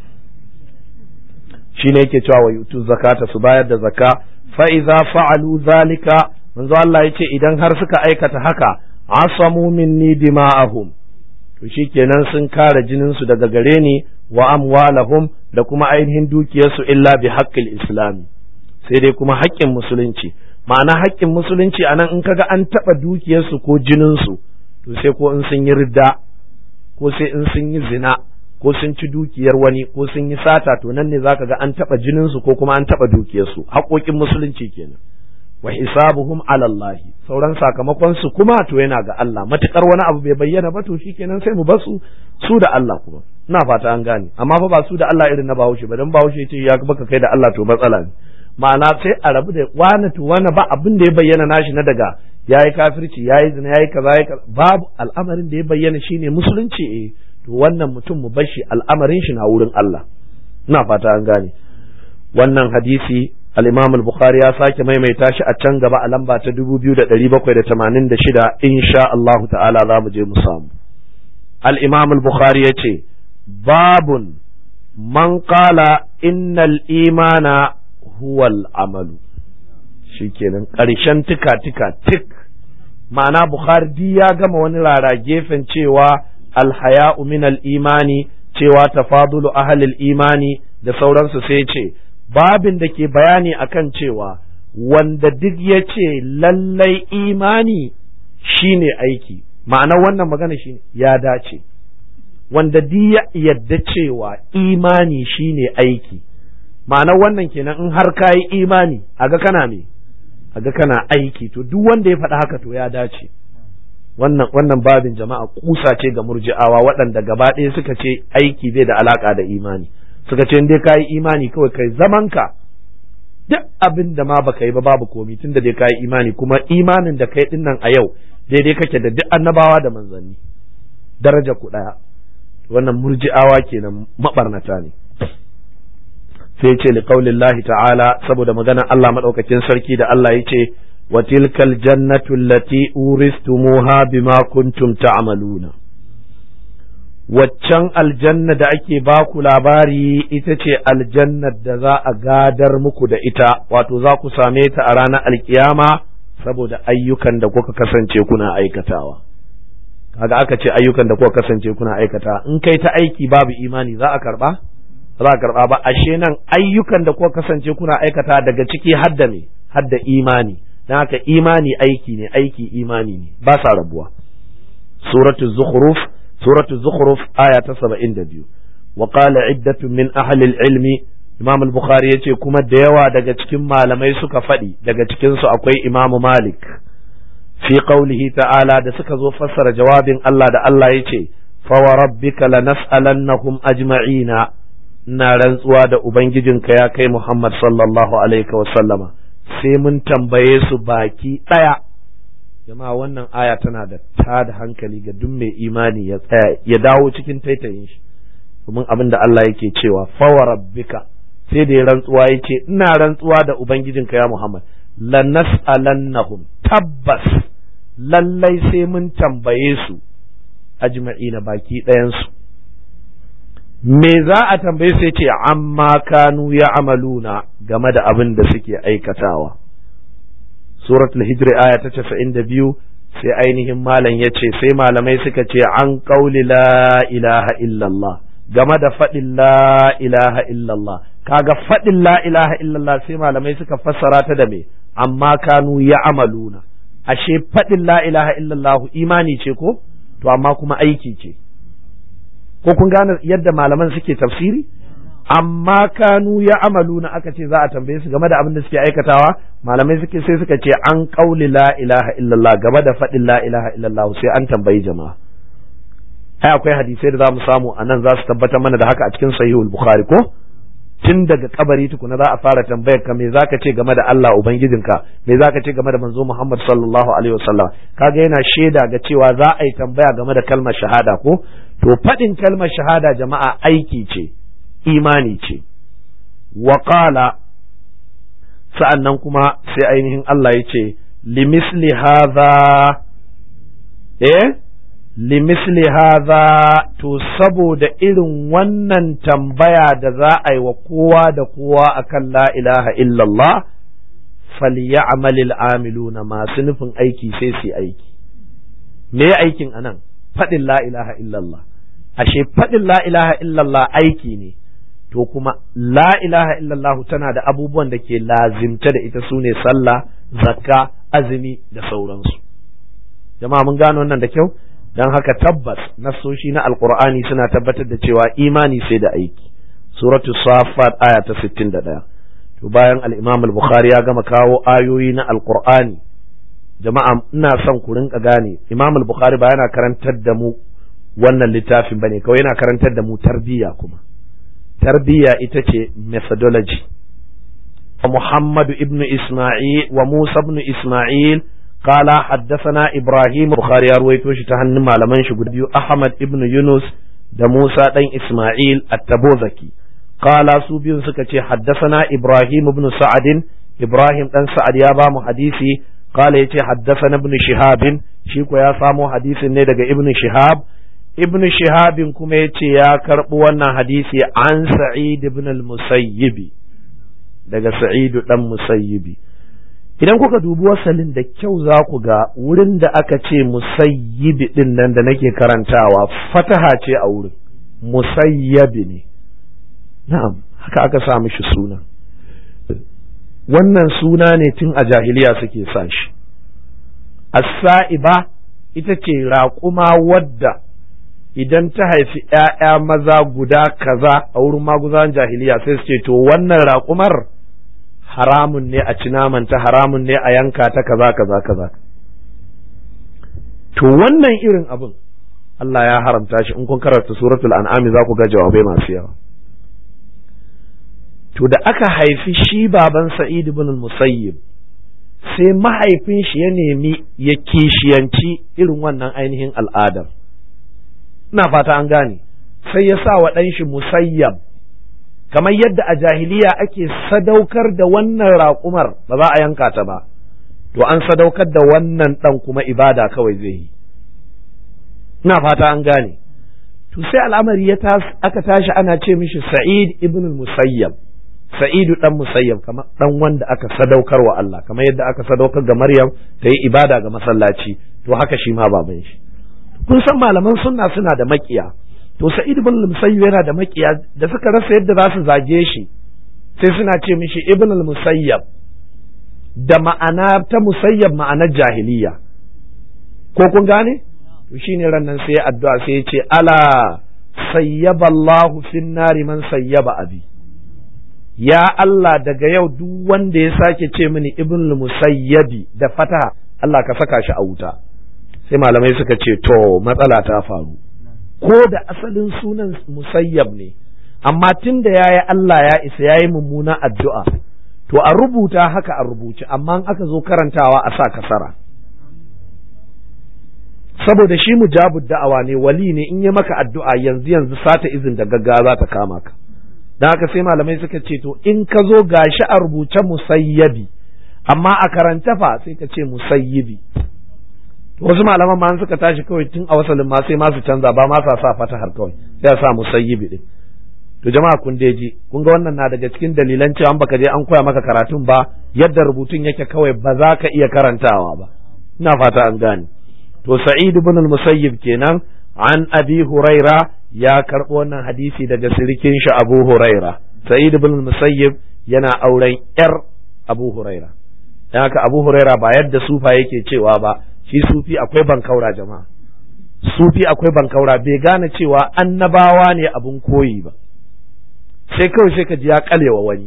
shine yake cewa wa yutu zakata su bayar da zakka fa iza fa'alu zalika manzo Allah yace idan har suka aikata haka asamu minni dima'ahum to shikenan sun kare jinin su daga gare ni wa amwalahum da kuma ainihin dukiyarsu illa bi haqqil islam sai dai kuma haƙƙin musulunci ma'ana haƙƙin musulunci anan in kaga an taɓa dukiyarsu ko jininsu to sai ko in sun yi ridda ko sai in sun yi zina ko sun ci dukiyar wani ko sun yi sata to nan ne zaka ga an taɓa jininsu ko kuma an taɓa dukiyarsu haƙoƙin musulunci kenan wa hisabuhum ala Allah sauran sakamakon su kuma to yana ga Allah matukar wani abu bai bayyana ba to shikenan sai mu basu su da Allah kuma ina fata an gane amma fa ba su da Allah irin na Bahaushe ba dan Bahaushe ce ya baka kai da Allah to matsala ne ma'ana sai a rabu da wani to wani ba abin da ya bayyana nashi na daga yayi kafirci yayi zina yayi kaza yayi kaza babu al'amarin da ya bayyana shine musulunci eh to wannan mutum mu bar shi al'amarin shi na wurin Allah ina fata an gane wannan hadisi al-Imam al-Bukhari ya sake maimaita shi a can gaba a lamba ta 2786 insha Allah ta'ala za mu je mu samu al-Imam al-Bukhari yace babun man qala innal imana huwa al-amalu shikenan ƙarshen tika tika tik ma'ana Bukhari ya gama wani rara gefen cewa alhaya'u min al-imani cewa tafadulu ahlil imani da sauransu sai ce babin da ke bayani akan cewa wanda duk ya ce lallai imani shine aiki ma'ana wannan magana shine ya dace wanda duk ya yadda cewa imani shine aiki ma'ana wannan kenan in har ka yi imani aga kana me aga kana aiki to duk wanda ya faɗa haka to ya dace wannan wannan babin jama'a kusa ce ga murji'awa waɗanda gaba ɗaya suka ce aiki bai da alaka da imani suka ce dai ka yi imani kawai kai zamanka duk abin da ma baka yi ba babu komi tunda dai kai imani kuma imanin da kai dinnan a yau daidai kake da duk annabawa da manzanni daraja ku daya wannan murji'awa kenan mabarnata ne sai ce li qaulillahi ta'ala saboda maganar Allah madaukakin sarki da Allah yace wa tilkal jannatu allati uristumuha bima kuntum ta'maluna waccan aljanna da ake baku labari ita ce aljannar da za a gadar muku da ita wato za ku same ta a ranar alkiyama saboda ayyukan da kuka kasance kuna aikatawa kaga aka ce ayyukan da kuka kasance kuna aikata in kai ta aiki babu imani za a karba za a karba ba ashe nan ayyukan da kuka kasance kuna aikata daga ciki hadda ne hadda imani dan haka imani aiki ne aiki imani ne ba sa rabuwa suratul zukhruf سورة الزخرف آية سبعين دبيو وقال عدة من أهل العلم إمام البخاري يتي كما ديوا دقا تكين ما لم يسك فدي دقا تكين أكوي إمام مالك في قوله تعالى دا سكزو فسر جواب الله دا الله يتي فوربك لنسألنهم أجمعين na rantsuwa da Ubangijinka ya kai Muhammad sallallahu Alaihi wasallama sai mun tambaye su baki ɗaya jama'a wannan aya tana da ta da hankali ga duk mai imani ya tsaya ya dawo cikin taitayin shi domin abin da Allah yake cewa fawa rabbika sai da ya rantsuwa yace ina rantsuwa da ubangijinka ya Muhammad lanas'alannahum tabbas lallai sai mun tambaye su ajma'ina baki ɗayan su me za a tambaye su yace amma kanu ya amaluna game da abin da suke aikatawa suratul hijri aya ta casa'in da biyu sai ainihin malam ya ce sai malamai suka ce an ƙauli la ilaha illallah game da faɗin la ilaha illallah kaga faɗin la ilaha illallah sai malamai suka fassara ta da me amma kanu ya amaluna ashe faɗin la ilaha illallah imani ce ko to amma kuma aiki ce ko kun gane yadda malaman suke tafsiri amma kanu ya amalu na aka ce za a tambaye su game da abin da suke aikatawa malamai suke sai suka ce an kauli la ilaha illallah game da faɗin la ilaha illallah sai an tambayi jama'a ai akwai hadisai da za mu samu a nan za su tabbatar mana da haka a cikin sahihul bukhari ko tun daga kabari tukuna za a fara tambayar ka me zaka ce game da Allah ubangijinka me zaka ce game da manzo Muhammad sallallahu alaihi wasallam kaga yana shaida ga cewa za a yi tambaya game da kalmar shahada ko to faɗin kalmar shahada jama'a aiki ce imani ce waƙala sa'an nan kuma sai ainihin Allah ya ce limisli haza eh limisli haza to saboda irin wannan tambaya da za a yi wa kowa da kowa akan la ilaha illallah falyamalil amiluna masu nufin aiki sai su aiki me aikin anan faɗin la ilaha illallah ashe faɗin la ilaha illallah aiki ne to kuma la ilaha illallah tana da abubuwan da ke lazimta da ita su ne sallah zakka azumi da sauransu jama'a mun gano wannan da kyau don haka tabbas nassoshi na alqur'ani suna tabbatar da cewa imani sai da aiki suratu safat aya ta 61 to bayan al-imam al-bukhari ya gama kawo ayoyi na alqur'ani jama'a ina son ku rinka gane imam al-bukhari ba yana karantar da mu wannan littafin bane kawai yana karantar da mu tarbiyya kuma tarbiyya ita ce methodology محمد ابن إسماعيل وموسى ابن إسماعيل قال حدثنا إبراهيم بخاري أرويتوش تهنم على من شقد أحمد ابن يونس da Musa ɗan Ismail Attabozaki qala su biyun suka ce haddathana Ibrahim ibn Sa'ad Ibrahim ɗan Sa'ad ya ba mu hadisi qala yace haddathana ibn Shihab shi ko ya samo hadisin ne daga ibn Shihab ibn Shihab kuma yace ya karɓi wannan hadisi an Sa'id ibn al-Musayyib daga Sa'id dan Musayyibi idan kuka dubi wasalin da kyau za ku ga wurin da aka ce musayyibi din nan da nake karantawa fataha ce a wurin musayyabi ne na'am haka aka sa mishi suna wannan suna ne tun a jahiliya suke sa shi as-sa'iba ita ce raƙuma wadda idan ta haifi ‘ya'ya maza guda kaza a wurin maguzan jahiliya sai su ce to wannan raƙumar haramun ne a ci namanta haramun ne a yanka ta kaza kaza kaza to wannan irin abin Allah ya haramta shi in kun karanta suratul an'ami za ku ga jawabai masu yawa to to da aka haifi shi baban sa'id ibn musayyib sai mahaifin shi ya nemi ya kishiyanci irin wannan ainihin al'adar ina fata an gane sai ya sa wa ɗan shi musayyab kamar yadda a jahiliya ake sadaukar da wannan raƙumar ba za a yanka ta ba to an sadaukar da wannan ɗan kuma ibada kawai zai yi ina fata an gane to sai al'amari ya aka tashi ana ce mishi sa'id ibn musayyab sa'idu dan musayyab kamar dan wanda aka sadaukar wa Allah kamar yadda aka sadaukar ga Maryam ta yi ibada ga masallaci to haka shi ma baban shi kun san malaman sunna suna da makiya to sa'id ibn musayyab yana da makiya da suka rasa yadda za su zage shi sai suna ce mishi ibn musayyab da ma'ana ta musayyab ma'anar jahiliya ko kun gane to shine ran nan sai addu'a sai ya ce ala sayyaba Allahu fin nari man sayyaba abi ya Allah daga yau duk wanda ya sake ce mini ibn musayyabi da fataha Allah ka saka shi a wuta sai malamai suka ce to matsala ta faru ko da asalin sunan musayyab ne amma tun da yayi Allah ya isa yayi mummuna addu'a to a rubuta haka a rubuce amma aka zo karantawa a sa kasara saboda shi mujabud da'awa ne wali ne in yi maka addu'a yanzu yanzu sata izin da gaggawa za ta kama ka don haka sai malamai suka ce to in ka zo gashi a rubuce musayyabi amma a karanta fa sai ka ce musayyibi wasu malaman ma suka tashi kawai tun a wasalin ma sai ma su canza ba ma sa sa fatahar kawai sai a sa musayyibi din to jama'a kun ji kun ga wannan na daga cikin dalilan cewa baka je an koya maka karatun ba yadda rubutun yake kawai ba za ka iya karantawa ba ina fata an gane to sa'id ibn al-musayyib kenan an abi huraira ya karɓo wannan hadisi daga sirikin shi abu huraira sa'id ibn al-musayyib yana auren yar abu huraira dan haka abu huraira ba yadda sufa yake cewa ba shi sufi akwai bankaura jama'a sufi akwai bankaura bai gane cewa annabawa ne abun koyi ba sai kawai sai ka ji ya kalewa wani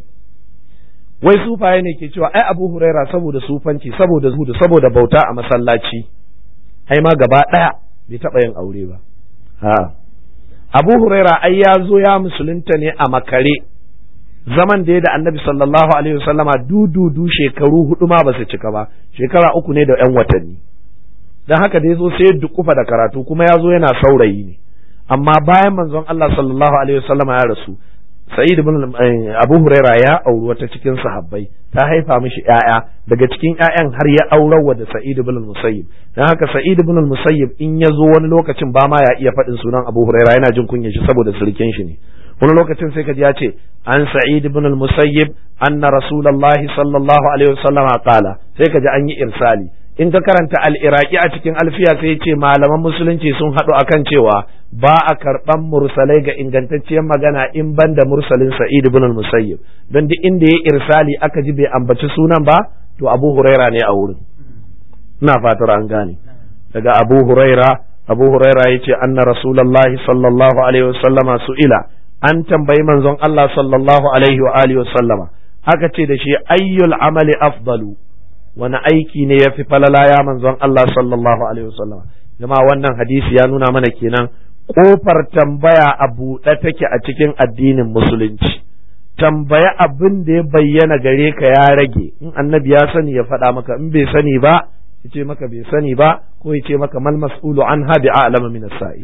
wai sufaye ne ke cewa ai abu huraira saboda sufanci saboda zuhudu saboda bauta a masallaci ai ma gaba ɗaya bai taɓa yin aure ba ha abu huraira ai ya zo ya musulunta ne a makare zaman da ya da annabi sallallahu alaihi wasallama dududu shekaru hudu ma ba su cika ba shekara uku ne da yan watanni don haka da ya zo sai ya dukufa da karatu kuma ya zo yana saurayi ne amma bayan manzon Allah sallallahu alaihi wasallama ya rasu Sa'id ibn Abu Huraira ya auri wata cikin sahabbai ta haifa mishi ƴaƴa daga cikin ƴaƴan har ya aurar wa da Sa'id ibn Musayyib dan haka Sa'id ibn Musayyib in ya zo wani lokacin ba ma ya iya faɗin sunan Abu Huraira yana jin kunyar shi saboda sirkin shi ne wani lokacin sai kaji ya ce an Sa'id ibn Musayyib anna Rasulullahi sallallahu alaihi wasallam qala sai kaji an yi irsali in ka karanta al-iraqi a cikin alfiya sai ya ce malaman musulunci sun haɗu akan cewa ba a karɓan mursalai ga ingantacciyar magana in ban da mursalin sa'id ibn al-musayyib don duk inda ya irsali aka ji bai ambaci sunan ba to abu huraira ne a wurin ina fatar an gane daga abu huraira abu huraira yace anna rasulullahi sallallahu alaihi wasallama su'ila an tambayi manzon Allah sallallahu alaihi wa alihi wasallama aka ce da shi ayyul amali afdalu wani aiki ne yafi falala ya manzon Allah sallallahu alaihi wasallama jama'a wannan hadisi ya nuna mana kenan kofar tambaya a buɗe take a cikin addinin musulunci tambaya abin da ya bayyana gare ka ya rage in annabi ya sani ya faɗa maka in bai sani ba ya ce maka bai sani ba ko ya ce maka mal mas'ulu an habi a'lama min as-sa'i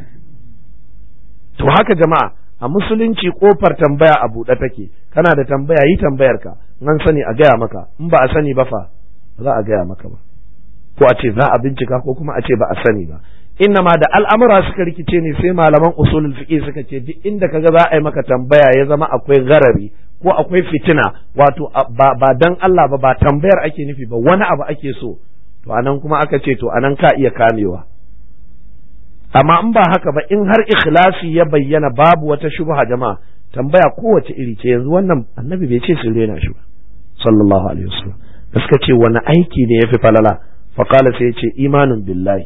to haka jama'a a musulunci kofar tambaya a buɗe take kana da tambaya yi tambayar ka nan sani a gaya maka in ba a sani ba fa za a gaya maka ba ko a ce za a bincika ko kuma a ce ba a sani ba inna ma da al'amura suka rikice ne sai malaman usulul fiqh suka ce duk inda kaga za a yi maka tambaya ya zama akwai garari ko akwai fitina wato ba, ba dan Allah ba ba tambayar ake nufi ba wani abu ake so to anan kuma aka ce to anan ka iya kamewa amma in ba haka ba in har ikhlasi ya bayyana babu wata shubha jama'a tambaya kowace iri ce yanzu wannan annabi bai ce su rena shi ba sallallahu alaihi wasallam da suka ce wani aiki ne yafi falala faqala sai ya ce imanin billahi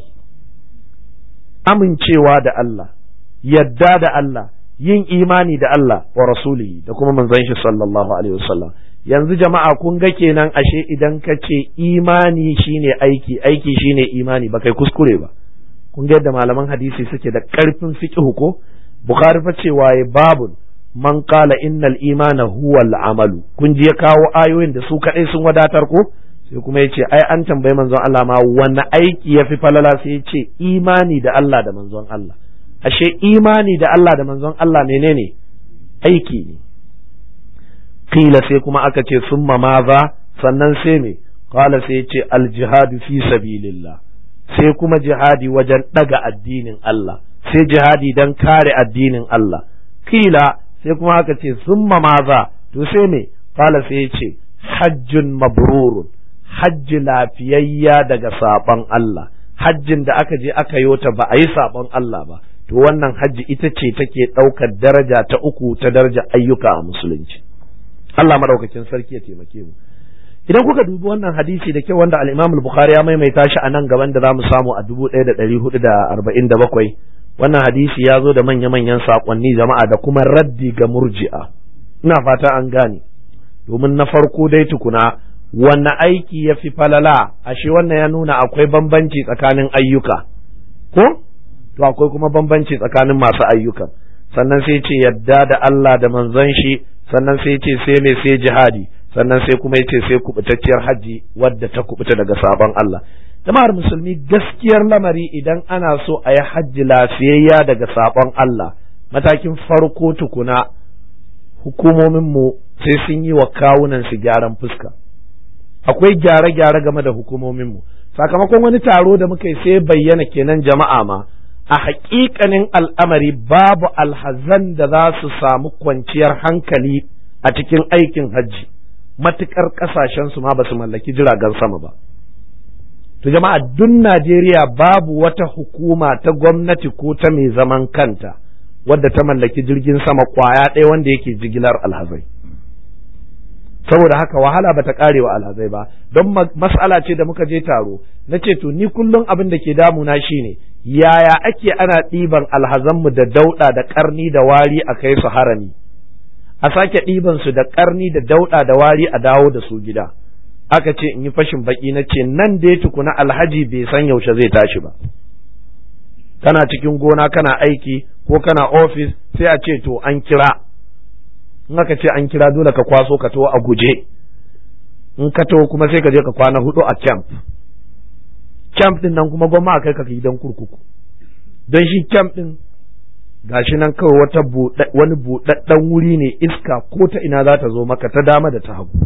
amincewa da Allah yadda da Allah yin imani da Allah wa rasulihi da kuma manzon shi sallallahu alaihi wasallam yanzu jama'a kun ga kenan ashe idan ka ce imani shine aiki aiki shine imani ba kai kuskure ba kun ga yadda malaman hadisi suke da karfin fiqh ko bukhari fa cewa ya babun man qala innal imana huwa al-amalu kun ji ya kawo ayoyin da su kadai sun wadatar ko sai kuma ya ce ai an tambayi manzon Allah ma wani aiki ya fi falala sai ya ce imani da Allah da manzon Allah ashe imani da Allah da manzon Allah menene aiki ne kila sai kuma aka ce summa maza sannan sai me qala sai ya ce al-jihadu fi sabilillah sai kuma jihadi wajen daga addinin Allah sai jihadi dan kare addinin Allah kila sai kuma aka ce summa maza to sai me qala sai ya ce hajjun mabrurun hajji lafiyayya daga saɓon Allah hajjin da aka je aka yi ta ba a yi saɓon Allah ba to wannan hajji ita ce take ɗaukar daraja ta uku ta daraja ayyuka a musulunci Allah maɗaukakin sarki ya taimake mu idan kuka dubi wannan hadisi da kyau wanda al-Imam al-Bukhari ya maimaita shi a nan gaban da zamu samu a 1447 wannan hadisi ya zo da manya-manyan saƙonni jama'a da kuma raddi ga murji'a ina fata an gane domin na farko dai tukuna wanne aiki ya fi falala ashe wannan ya nuna akwai bambanci tsakanin ayyuka ko to akwai kuma bambanci tsakanin masu ayyukan sannan sai ce yadda da Allah da manzon shi sannan sai ce sai mai sai jihadi sannan sai kuma yace sai kubutacciyar haji wadda ta kubuta daga sabon Allah jama'ar musulmi gaskiyar lamari idan ana so a yi hajji lafiyayya daga sabon Allah matakin farko tukuna hukumominmu sai sun yi wa kawunan su gyaran fuska akwai gyare-gyare game da hukumominmu sakamakon wani taro da muka yi sai bayyana kenan jama'a ma a haƙiƙanin al'amari babu alhazan da za su samu kwanciyar hankali a cikin aikin hajji matuƙar ƙasashensu ma ba su mallaki jiragen sama ba to jama'a duk Najeriya babu wata hukuma ta gwamnati ko ta mai zaman kanta wadda ta mallaki jirgin sama kwaya ɗaya wanda yake jigilar alhazai saboda haka wahala bata kare wa alhazai ba don mas'ala ce da muka je taro na ce to ni kullum abin da ke damuna shine yaya ake ana ɗiban alhazanmu da dauɗa da ƙarni da wari a kai su harami a sake ɗiban su da ƙarni da dauɗa da wari a dawo da su gida aka ce in yi fashin baki na ce nan dai tukuna alhaji bai san yaushe zai tashi ba kana cikin gona kana aiki ko kana ofis sai a ce to an kira in aka ce an kira dole ka kwaso ka to a guje in ka to kuma sai ka je ka kwana hudu a camp camp din nan kuma gwamma a kai ka gidan kurkuku don shi camp din gashi nan kawai wata wani buɗaɗɗen wuri ne iska ko ta ina za ta zo maka ta dama da ta hagu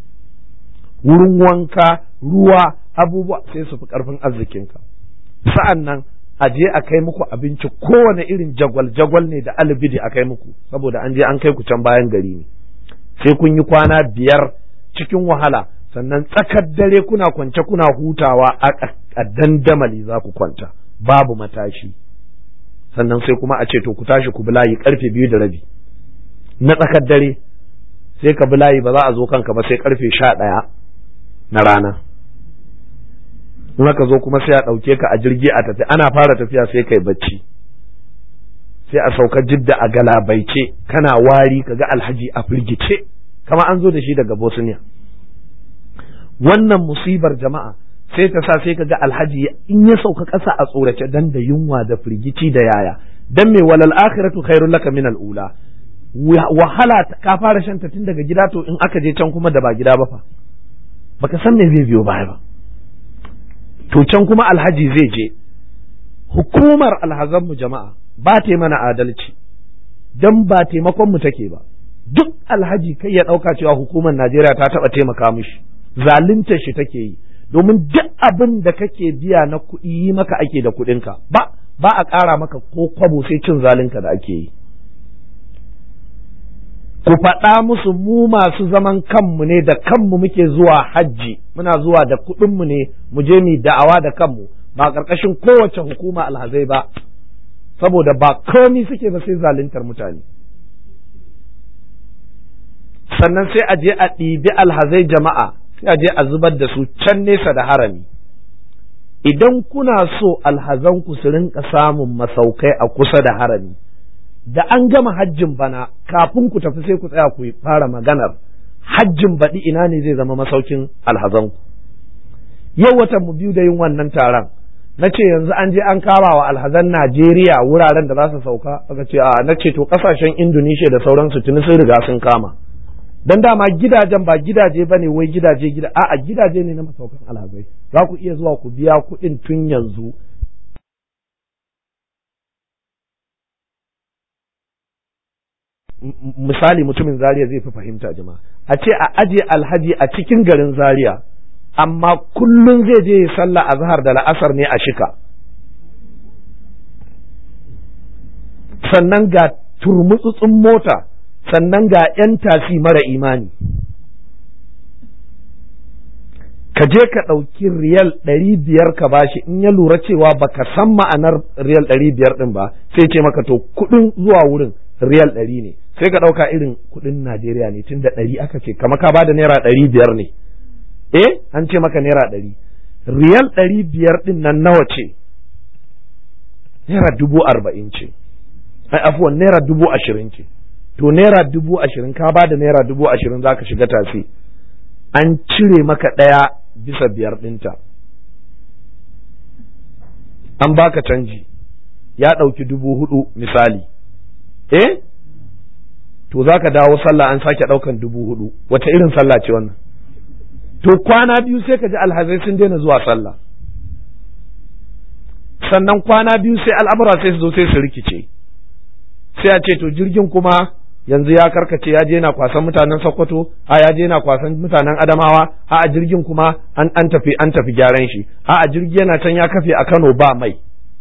wurin wanka ruwa abubuwa sai su fi ƙarfin arzikinka sa'an nan a je a kai muku abinci kowane irin jagwal-jagwal ne da alibidi a kai muku saboda an je an kai ku can bayan gari ne sai kun yi kwana biyar cikin wahala sannan tsakar dare kuna kwance kuna hutawa a dandamali za ku kwanta babu matashi sannan sai kuma a ce to ku tashi ku bulayi karfe biyu da rabi na tsakar dare sai ka bulayi ba za a zo kanka ba sai karfe sha ɗaya na rana in aka zo kuma sai a ɗauke ka a jirgi a tafi ana fara tafiya sai kai bacci sai a sauka jidda a galabaice kana wari kaga alhaji a firgice kama an zo da shi daga bosniya wannan musibar jama'a sai ta sa sai kaga alhaji in ya sauka ƙasa a tsorace dan da yunwa da firgici da yaya dan me walal akhiratu khairul laka min ula wahala ka fara shanta tun daga gida to in aka je can kuma da ba gida ba fa baka san me zai biyo baya ba to can kuma alhaji zai je hukumar alhazanmu jama'a ba ta mana adalci don ba taimakon mu take ba duk alhaji kai ya ɗauka cewa hukumar najeriya ta taɓa taimaka mishi zalunta shi take yi domin duk abin da kake biya na kuɗi yi maka ake da kuɗinka ba ba a ƙara maka ko kwabo sai cin zalinka da ake yi ku faɗa musu mu masu zaman kanmu ne da kanmu muke zuwa hajji muna zuwa da kuɗinmu ne mu je mu da'awa da kanmu ba ƙarƙashin kowace hukuma alhazai ba saboda ba komi suke ba sai zaluntar mutane sannan sai a je a ɗibi alhazai jama'a sai a je a zubar da su can nesa da harami idan kuna so alhazanku su rinka samun masaukai a kusa da harami da an gama hajjin bana kafin ku tafi sai ku tsaya ku fara maganar hajjin baɗi ina ne zai zama masaukin alhazanku yau watan mu biyu da yin wannan taron na ce yanzu an je an kama wa alhazan Najeriya wuraren da za su sauka aka ce a na ce to kasashen Indonesia da sauransu tuni sun riga sun kama dan dama gidajen ba gidaje bane wai gidaje gida a'a gidaje ne na masaukan alhazai za ku iya zuwa ku biya kuɗin tun yanzu misali mutumin Zaria zai fi fahimta jama'a a ce a aje alhaji a cikin garin Zaria amma kullum zai je sallah azhar da la'asar ne a shika sannan ga turmutsutsun mota sannan ga 'yan tasi mara imani ka je ka ɗauki riyal ɗari biyar ka bashi in ya lura cewa baka san ma'anar riyal ɗari biyar ɗin ba sai ce maka to kuɗin zuwa wurin riyal ɗari ne sai ka ɗauka irin kuɗin Najeriya ne tun da ɗari aka ce kama ka bada naira ɗari biyar ne eh an ce maka naira ɗari riyal ɗari biyar ɗin nan nawa ce naira dubu arba'in ce ai afuwan naira dubu ashirin ce to naira dubu ashirin ka bada naira dubu ashirin za ka shiga tasi an cire maka ɗaya bisa biyar ɗinta an baka canji ya ɗauki dubu hudu misali eh to za ka dawo sallah an sake ɗaukan dubu hudu wata irin sallah ce wannan to kwana biyu sai ka ji alhazai sun daina zuwa sallah sannan kwana biyu sai al'amura sai su zo sai su rikice sai a ce to jirgin kuma yanzu ya karkace ya je na kwasan mutanen Sokoto a ya je na kwasan mutanen Adamawa a a jirgin kuma an an tafi an tafi gyaran shi a a jirgi yana can ya kafe a Kano ba mai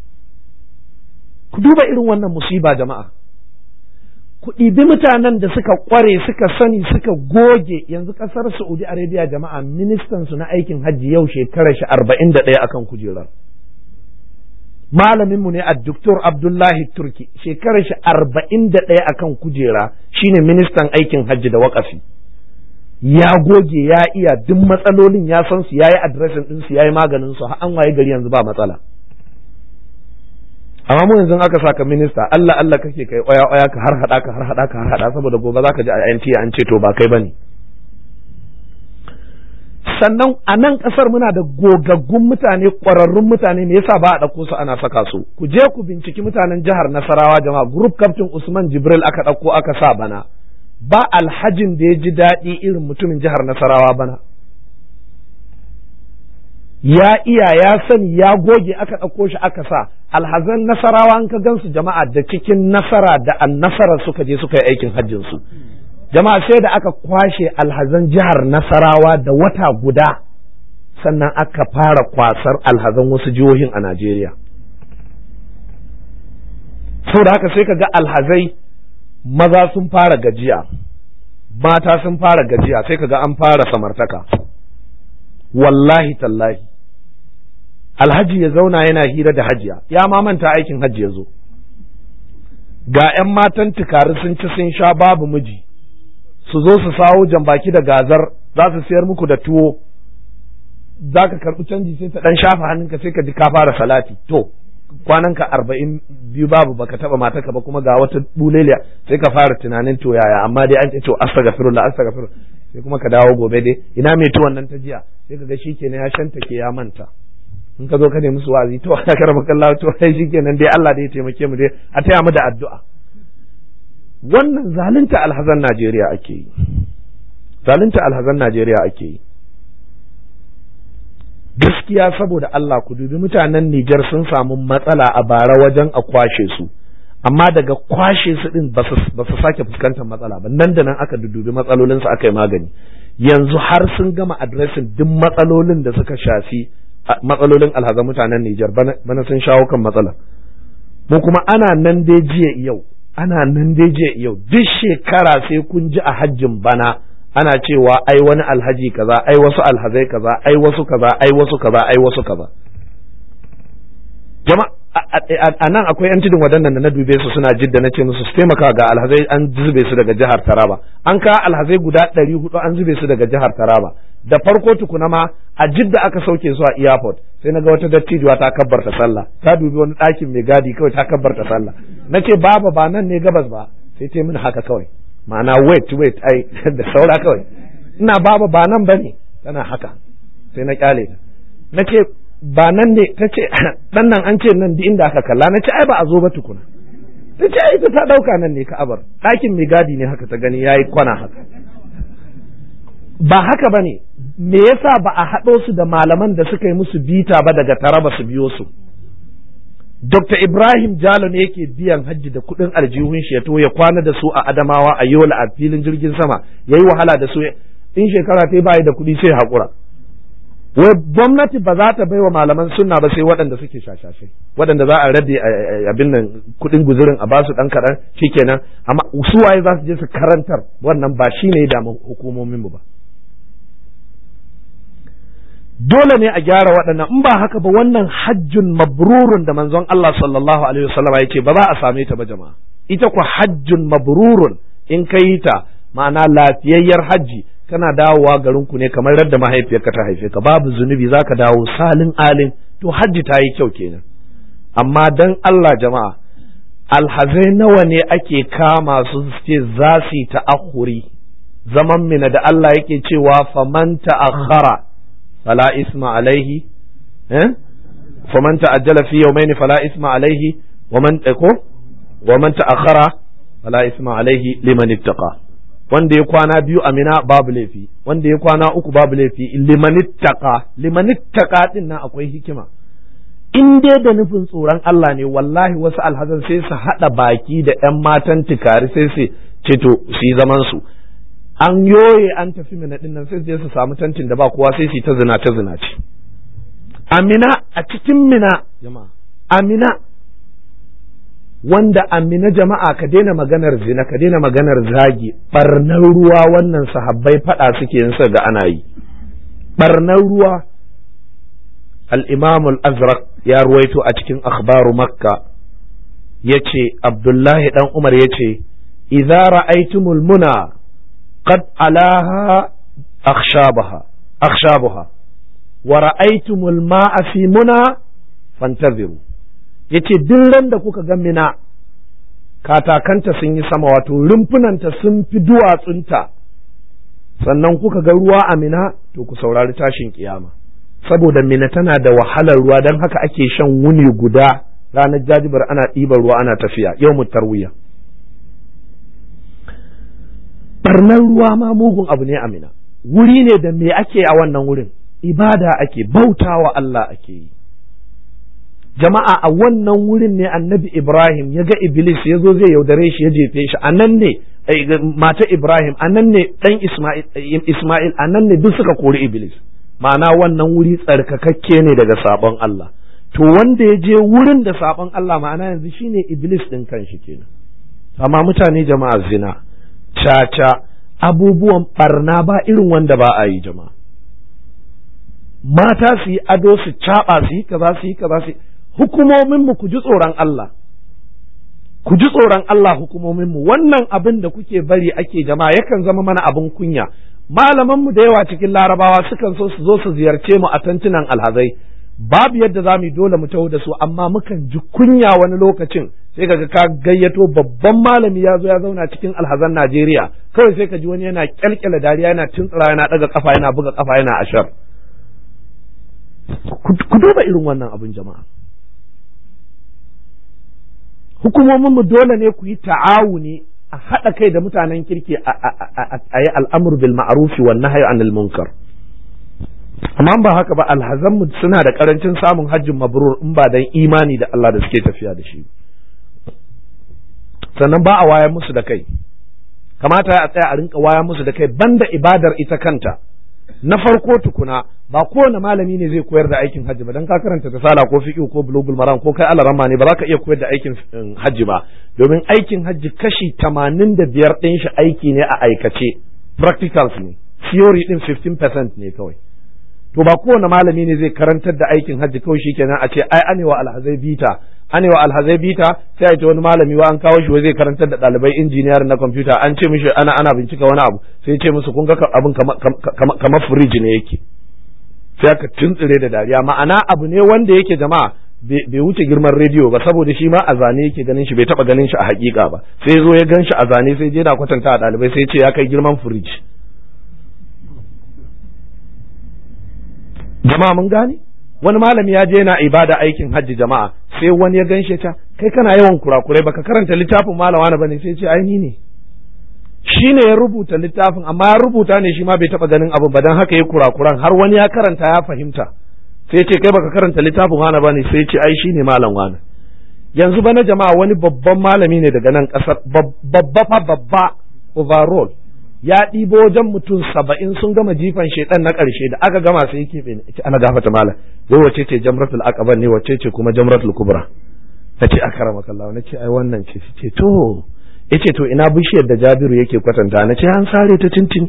ku duba irin wannan musiba jama'a ku ɗibi mutanen da suka ƙware suka sani suka goge yanzu ƙasar Saudi Arabia jama'a ministan su na aikin hajji yau shekarar shi arba'in da ɗaya akan kujerar malaminmu ne a Dr. Abdullahi Turki shekarar shi arba'in da ɗaya akan kujera shine ministan aikin hajji da waƙafi ya goge ya iya duk matsalolin ya san su yayi adireshin ɗin su yayi maganin su an waye gari yanzu ba matsala amma mu yanzu aka saka minista Allah Allah kake kai oya oya ka har hada ka har hada ka har hada saboda gobe zaka ji a NT an ce to ba kai bane sannan a nan kasar muna da gogaggun mutane ƙwararrun mutane me yasa ba a ɗauko su ana saka su ku je ku binciki mutanen jihar Nasarawa jama'a group captain Usman Jibril aka ɗauko aka sa bana ba alhajin da ya ji daɗi irin mutumin jihar Nasarawa bana ya iya ya sani ya goge aka ɗauko shi aka sa alhazan nasarawa an ka gansu jama'a da cikin nasara da annasara suka je suka yi aikin hajjin su jama'a sai da aka kwashe alhazan jihar nasarawa da wata guda sannan aka fara kwasar alhazan wasu jihohin a Najeriya saboda haka sai ka ga alhazai maza sun fara gajiya mata sun fara gajiya sai ka ga an fara samartaka wallahi tallahi alhaji ya zauna yana hira da hajiya ya ma manta aikin hajji ya zo ga 'yan matan tukari sun ci sun sha babu miji su zo su sawo jambaki da gazar za su siyar muku da tuwo za ka karɓi canji sai ta ɗan shafa hannunka sai ka ji ka fara salati to kwananka arba'in biyu babu baka taɓa mataka ba kuma ga wata buleliya sai ka fara tunanin to yaya amma dai an ce to astaghfirullah astaghfirullah sai kuma ka dawo gobe dai ina mai tuwon nan ta jiya sai ka ga shikenan ya shanta ke ya manta in ka zo ka nemi su wazi to ana karama kallahu to sai shikenan dai Allah dai ya taimake mu dai a taya mu da addu'a wannan zalunta alhazan Najeriya ake yi zalunta alhazan Najeriya ake yi gaskiya saboda Allah ku dubi mutanen Nijar sun samu matsala a bara wajen a kwashe su amma daga kwashe su din ba su sake fuskantar matsala ba nan da nan aka dubi matsalolin su aka yi magani yanzu har sun gama adresin duk matsalolin da suka shafi matsalolin alhazan mutanen Nijar bana sun shawo kan matsala mu kuma ana nan dai jiya yau ana nan dai jiya yau duk shekara sai kun ji a hajjin bana ana cewa ai wani alhaji kaza ai wasu alhazai kaza ai wasu kaza ai wasu kaza ai wasu kaza jama'a a nan akwai yan tudun waɗannan da na dube su suna jidda na ce musu su taimaka ga alhazai an zube su daga jihar Taraba an ka alhazai guda ɗari hudu an zube su daga jihar Taraba da farko tukuna ma a jidda aka sauke su a airport sai na ga wata dattijuwa ta kabbarta sallah ta dubi wani ɗakin mai gadi kawai ta kabbarta sallah na ce baba ba nan ne gabas ba sai ta mini haka kawai ma'ana wait wait ai da saura kawai ina baba ba nan bane tana haka sai na kyale ta na ce ba nan ne ta ce dan nan an ce nan inda aka kalla na ce ai ba a zo ba tukuna ta ce ai ta ɗauka nan ne ka'abar ɗakin mai gadi ne haka ta gani yayi kwana haka ba haka ba ne me yasa ba a haɗo su da malaman da suka yi musu bita ba daga taraba su biyo su Dr. Ibrahim Jalo ne yake biyan hajji da kuɗin aljihun shi ya to ya kwana da su a Adamawa a Yola a filin jirgin sama yayi wahala da su in shekara ta bayi da kuɗi sai haƙura wai gwamnati ba za ta bai wa malaman sunna ba sai waɗanda suke shashashe waɗanda za a rade abin nan kuɗin guzurin a basu ɗan kaɗan shikenan amma su waye za su je su karantar wannan ba shine ya damu hukumomin mu ba dole ne a gyara waɗannan in ba haka ba wannan hajjun mabrurun da manzon Allah sallallahu alaihi wasallam ya ce ba za a same ta ba jama'a ita ku hajjun mabrurun in ka yi ta ma'ana lafiyayyar hajji kana dawowa garin ku ne kamar radda mahaifiyarka ta haife ka babu zunubi zaka dawo salin alin to hajji ta yi kyau kenan amma dan Allah jama'a alhazai nawa ne ake kama su ce za su yi ta'akhuri zaman mina da Allah yake cewa faman ta'akhara فلا إثم عليه اه؟ فمن تعجل في يومين فلا إثم عليه ومن ومن تأخر فلا إثم عليه لمن اتقى wanda ya kwana biyu a mina babu laifi wanda ya kwana uku babu laifi limanittaka limanittaka din nan akwai hikima in dai da nufin tsoron Allah ne wallahi wasu alhazan sai su haɗa baki da ‘yan matan tikari sai su ce to su yi zaman su an yoye an tafi mina din nan sai su samu tantin da ba kowa sai su ta zina ta zina ce amina a cikin mina jama'a amina wanda amina jama'a ka daina maganar zina ka daina maganar zagi barnar ruwa wannan sahabbai fada suke yin ga ana yi barnar ruwa al-imam al-azraq ya ruwaito a cikin akhbaru makka yace abdullahi dan umar yace idza ra'aytumul muna قد علاها أخشابها أخشابها ورأيتم الماء في منى فانتظروا yace duk ran da kuka ga mina katakanta sun yi sama wato rumfunanta sun fi duwatsunta sannan kuka ga ruwa a mina to ku saurari tashin kiyama saboda mina tana da wahalar ruwa don haka ake shan wuni guda ranar jajibar ana ɗiban ruwa ana tafiya yau mu tarwiya barnar ruwa ma mugun abu ne amina wuri ne da me ake a wannan wurin ibada ake bautawa Allah ake yi jama'a a wannan wurin ne annabi Ibrahim ya ga Iblis ya zo zai yaudare shi ya jefe shi a nan ne mata Ibrahim a nan ne ɗan Ismail a nan ne duk suka kori Iblis ma'ana wannan wuri tsarkakakke ne daga sabon Allah to wanda ya je wurin da sabon Allah ma'ana yanzu shine Iblis ɗin kanshi kenan amma mutane jama'a zina caca abubuwan barna ba irin wanda ba a yi jama'a mata su yi ado su caɓa su yi kaza su yi kaza su hukumominmu ku ji tsoron Allah ku ji tsoron Allah hukumominmu wannan abin da kuke bari ake jama'a yakan zama mana abin kunya malamanmu da yawa cikin larabawa sukan so su zo su ziyarce mu a tantunan alhazai babu yadda za mu yi dole mu taho da su amma mukan ji kunya wani lokacin sai kaga ka gayyato babban malami ya zo ya zauna cikin alhazan Najeriya kawai sai ka ji wani yana kyalkyala dariya yana tuntsura yana daga kafa yana buga kafa yana ashar ku duba irin wannan abin jama'a hukumomin mu dole ne ku yi ta'awuni a haɗa kai da mutanen kirki a yi al'amur bil ma'arufi wa nahyi anil munkar amma ba haka ba alhazanmu suna da karancin samun hajjin mabrur in ba dan imani da Allah da suke tafiya da shi sannan ba a wayar musu da kai kamata a tsaya a rinka wayar musu da kai banda ibadar ita kanta na farko tukuna ba kowane malami ne zai koyar da aikin hajji ba dan ka karanta tasala ko fiqh ko bulugul maram ko kai alarama ne ba za ka iya koyar da aikin hajji ba domin aikin hajji kashi 85 ɗin shi aiki ne a aikace practicals ne theory din 15% ne kawai to ba kowane malami ne zai karantar da aikin hajji kawai shikenan a ce ai anewa alhazai bita anewa alhazai bita sai a ce wani malami wa an kawo shi zai karantar da ɗalibai injiniyar na kwamfuta an ce mishi ana ana bincika wani abu sai ce musu kun ga abin kamar firiji ne yake sai aka tuntsire da dariya ma'ana abu ne wanda yake jama'a bai wuce girman rediyo ba saboda shi ma a zane yake ganin shi bai taba ganin shi a hakika ba sai zo ya gan shi a zane sai je na kwatanta a ɗalibai sai ce ya kai girman firiji jama'a mun gane wani malami ya je yana ibada aikin hajji jama'a sai wani ya ganshe ta kai kana yawan kurakurai baka karanta littafin malama na bane sai ce ai ni ne shi ne ya rubuta littafin amma ya rubuta ne shi ma bai taba ganin abu ba dan haka ya kurakuran har wani ya karanta ya fahimta sai ce kai baka karanta littafin wani bane sai ce ai shi ne malam wani yanzu bana jama'a wani babban malami ne daga nan kasar babba fa babba overall ya ɗibo wajen mutum saba'in sun gama jifan shaidan na ƙarshe da aka gama sai yake bai ce ana gafata malam wai wace ce jamratul aqaba ne wace ce kuma jamratul kubra ta ce akarama kallahu na ce ai wannan ce ce to yace to ina bishiyar da Jabiru yake kwatanta na ce an sare ta tintin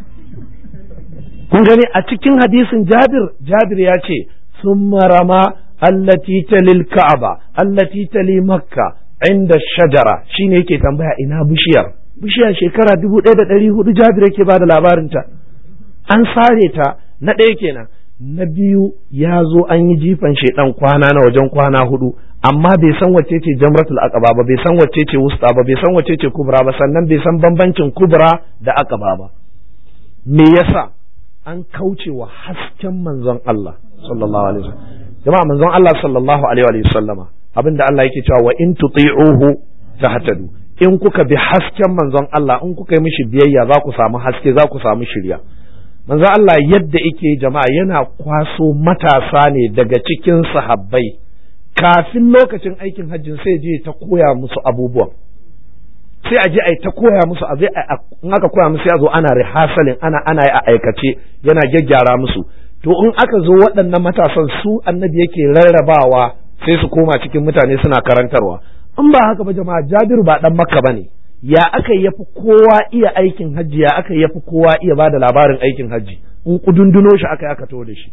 kun gani a cikin hadisin Jabir Jabir ya ce summa rama allati talil ka'aba allati tali makka inda shajara shine yake tambaya ina bishiyar bishiyar shekara dubu ɗaya da ɗari hudu Jabir yake bada labarinta an sare ta na ɗaya kenan na biyu ya zo an yi jifan shaidan kwana na wajen kwana hudu amma bai san wacce ce jamratul aqaba ba bai san wacce ce wusta ba bai san wacce ce kubra ba sannan bai san bambancin kubra da aqaba ba me yasa an kauce wa hasken manzon Allah sallallahu alaihi wasallam jama'a manzon Allah sallallahu alaihi wasallama abinda Allah yake cewa wa in tuti'uhu tahtadu in kuka bi hasken manzon Allah in kuka yi mishi biyayya za ku samu haske za ku samu shirya manzo Allah yadda yake jama'a yana kwaso matasa ne daga cikin sahabbai kafin lokacin aikin hajjin sai je ta koya musu abubuwan sai a je a ta koya musu a zai in aka koya musu ya zo ana rehasalin ana ana a aikace yana gyaggyara musu to in aka zo waɗannan matasan su annabi yake rarrabawa sai su koma cikin mutane suna karantarwa in ba haka ba jama'a Jabiru ba dan Makka bane ya aka yafi kowa iya aikin hajji ya aka yafi kowa iya bada labarin aikin hajji in kudunduno shi aka aka to da shi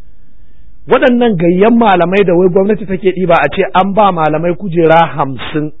waɗannan gayyan malamai da wai gwamnati take ɗiba a ce an ba malamai kujera hamsin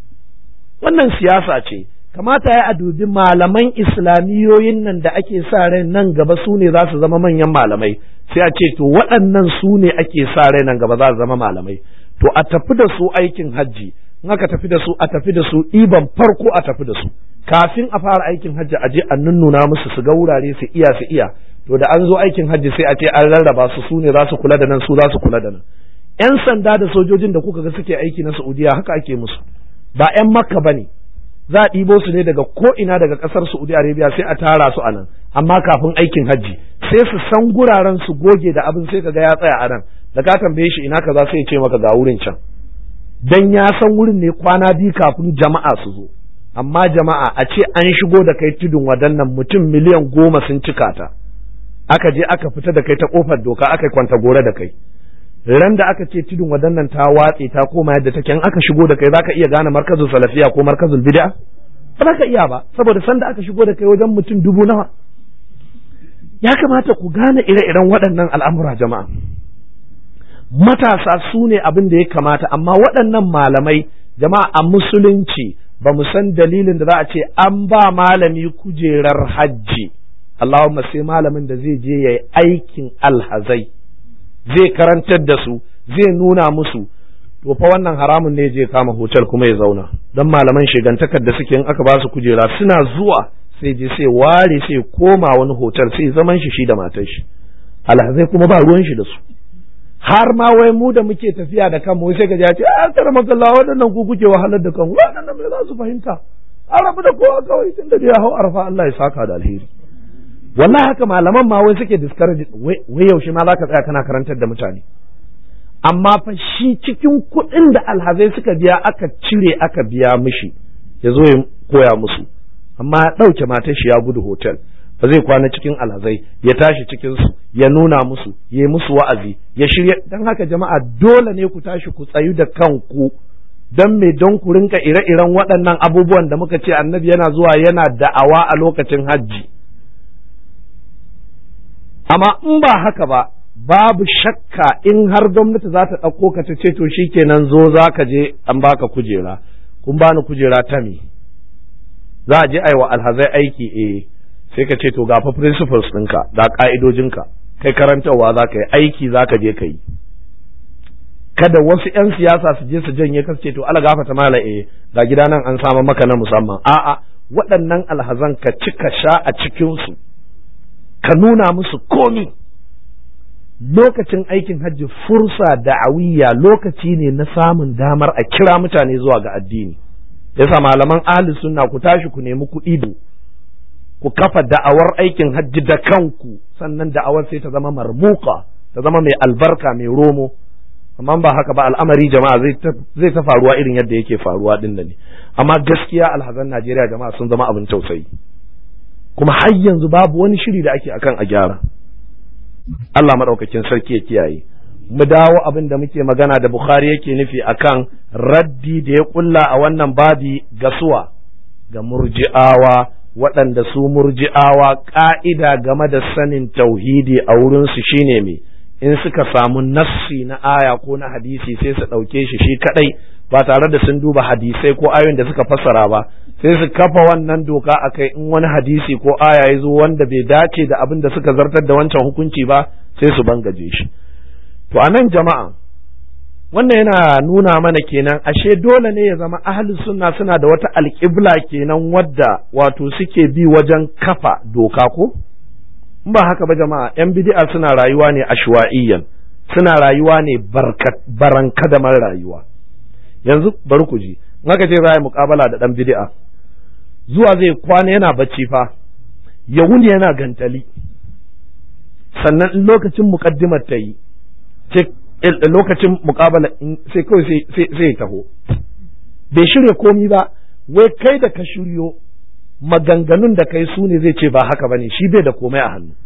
wannan siyasa ce kamata ya a dubi malaman islamiyoyin nan da ake sa rai nan gaba su ne za su zama manyan malamai sai a ce to waɗannan su ne ake sa rai nan gaba za su zama malamai to a tafi da su aikin hajji in aka tafi da su a tafi da su ɗiban farko a tafi da su kafin a fara aikin hajji a je a nunnuna musu su ga wurare su iya su iya to da an zo aikin hajji sai a ce an rarraba su su ne za su kula da nan su za su kula da nan yan sanda da sojojin da kuka ga suke aiki na Saudiya haka ake musu ba yan makka bane za a ɗibo su ne daga ko ina daga ƙasar Saudi Arabia sai a tara su a nan amma kafin aikin hajji sai su san guraren su goge da abin sai kaga ya tsaya a nan da ka tambaye shi ina kaza sai ya ce maka ga wurin can dan ya san wurin ne kwana biyu kafin jama'a su zo amma jama'a a ce an shigo da kai tudun wadannan mutum miliyan goma sun cika ta aka je aka fita da kai ta kofar doka aka kwanta gore da kai ran da aka ce tudun wadannan ta watse ta koma yadda take in aka shigo da kai zaka iya gane markazul salafiya ko markazul bid'a ba za ka iya ba saboda sanda aka shigo da kai wajen mutum dubu nawa ya kamata ku gane ire-iren waɗannan al'amura jama'a matasa su ne abin da ya kamata amma waɗannan malamai jama'a a musulunci ba mu san dalilin da za a ce an ba malami kujerar hajji Allahumma sai malamin da zai je ya yi aikin alhazai zai karantar da su zai nuna musu to fa wannan haramun ne je kama hotel kuma ya zauna don malaman shigantakar da suke in aka ba su kujera suna zuwa sai je sai ware sai koma wani hotel sai zaman shi shi da matar shi alhazai kuma ba ruwan shi da su har ma wai mu da muke tafiya da kanmu sai ka ce a kar makalla waɗannan ku kuke wahalar da kanku waɗannan me za su fahimta an rabu da kowa kawai tun da ya hau arfa Allah ya saka da alheri wallahi haka malaman ma wai suke discourage wai yaushe ma zaka tsaya kana karantar da mutane amma fa shi cikin kuɗin da alhazai suka biya aka cire aka biya mishi ya zo ya koya musu amma ya ɗauke matar shi ya gudu hotel ba zai kwana cikin alhazai ya tashi cikin su ya nuna musu ya yi musu wa'azi ya shirya dan haka jama'a dole ne ku tashi ku tsayu da kanku dan me don ku rinka ire-iren waɗannan abubuwan da muka ce annabi yana zuwa yana da'awa a lokacin hajji amma in ba haka ba babu shakka in har gwamnati za ta ɗauko ka ta ce to shikenan zo za ka je an baka kujera kun bani kujera ta me za a je aiwa alhazai aiki eh sai ka ce to ga fa principles ɗinka ga ƙa'idojinka kai karantarwa za ka yi aiki za ka je ka yi kada wasu 'yan siyasa su je su janye ka ce to ala gafata mala eh ga gida nan an samu maka na musamman a'a waɗannan alhazan ka ci ka sha a cikinsu ka nuna musu komi lokacin aikin hajji fursa da'awiyya lokaci ne na samun damar a kira mutane zuwa ga addini yasa malaman ahli sunna ku tashi ku nemi kuɗi da ku kafa da'awar aikin hajji da kanku sannan da'awar sai ta zama marmuka ta zama mai albarka mai romo amma ba haka ba al'amari jama'a zai ta faruwa irin yadda yake faruwa din ne amma gaskiya alhazan Najeriya jama'a sun zama abin tausayi kuma har yanzu babu wani shiri da ake akan a gyara Allah maɗaukakin sarki ya kiyaye mu dawo abin da muke magana da Bukhari yake nufi akan raddi da ya kulla a wannan babi ga suwa ga murji'awa waɗanda su murji'awa ƙa'ida game da sanin tauhidi a wurinsu shine me in suka samu nassi na aya ko na hadisi sai su ɗauke shi shi kaɗai ba tare da sun duba hadisai ko ayoyin da suka fassara ba sai su kafa wannan doka a kai in wani hadisi ko aya ya zo wanda bai dace da abin da suka zartar da wancan hukunci ba sai su bangaje shi to a nan jama'a wannan yana nuna mana kenan ashe dole ne ya zama ahli sunna suna da wata alƙibla kenan wadda wato suke bi wajen kafa doka ko in ba haka ba jama'a yan bid'a suna rayuwa ne ashwa'iyyan suna rayuwa ne barankadamar rayuwa yanzu bari ku ji in aka ce za a yi muƙabala da ɗan bid'a zuwa zai kwana yana bacci fa ya wuni yana gantali sannan in lokacin muƙaddimar ta yi lokacin muƙabala sai kawai sai taho bai shirya komi ba wai kai da ka shiryo maganganun da kai su ne zai ce ba haka bane shi bai da komai a hannu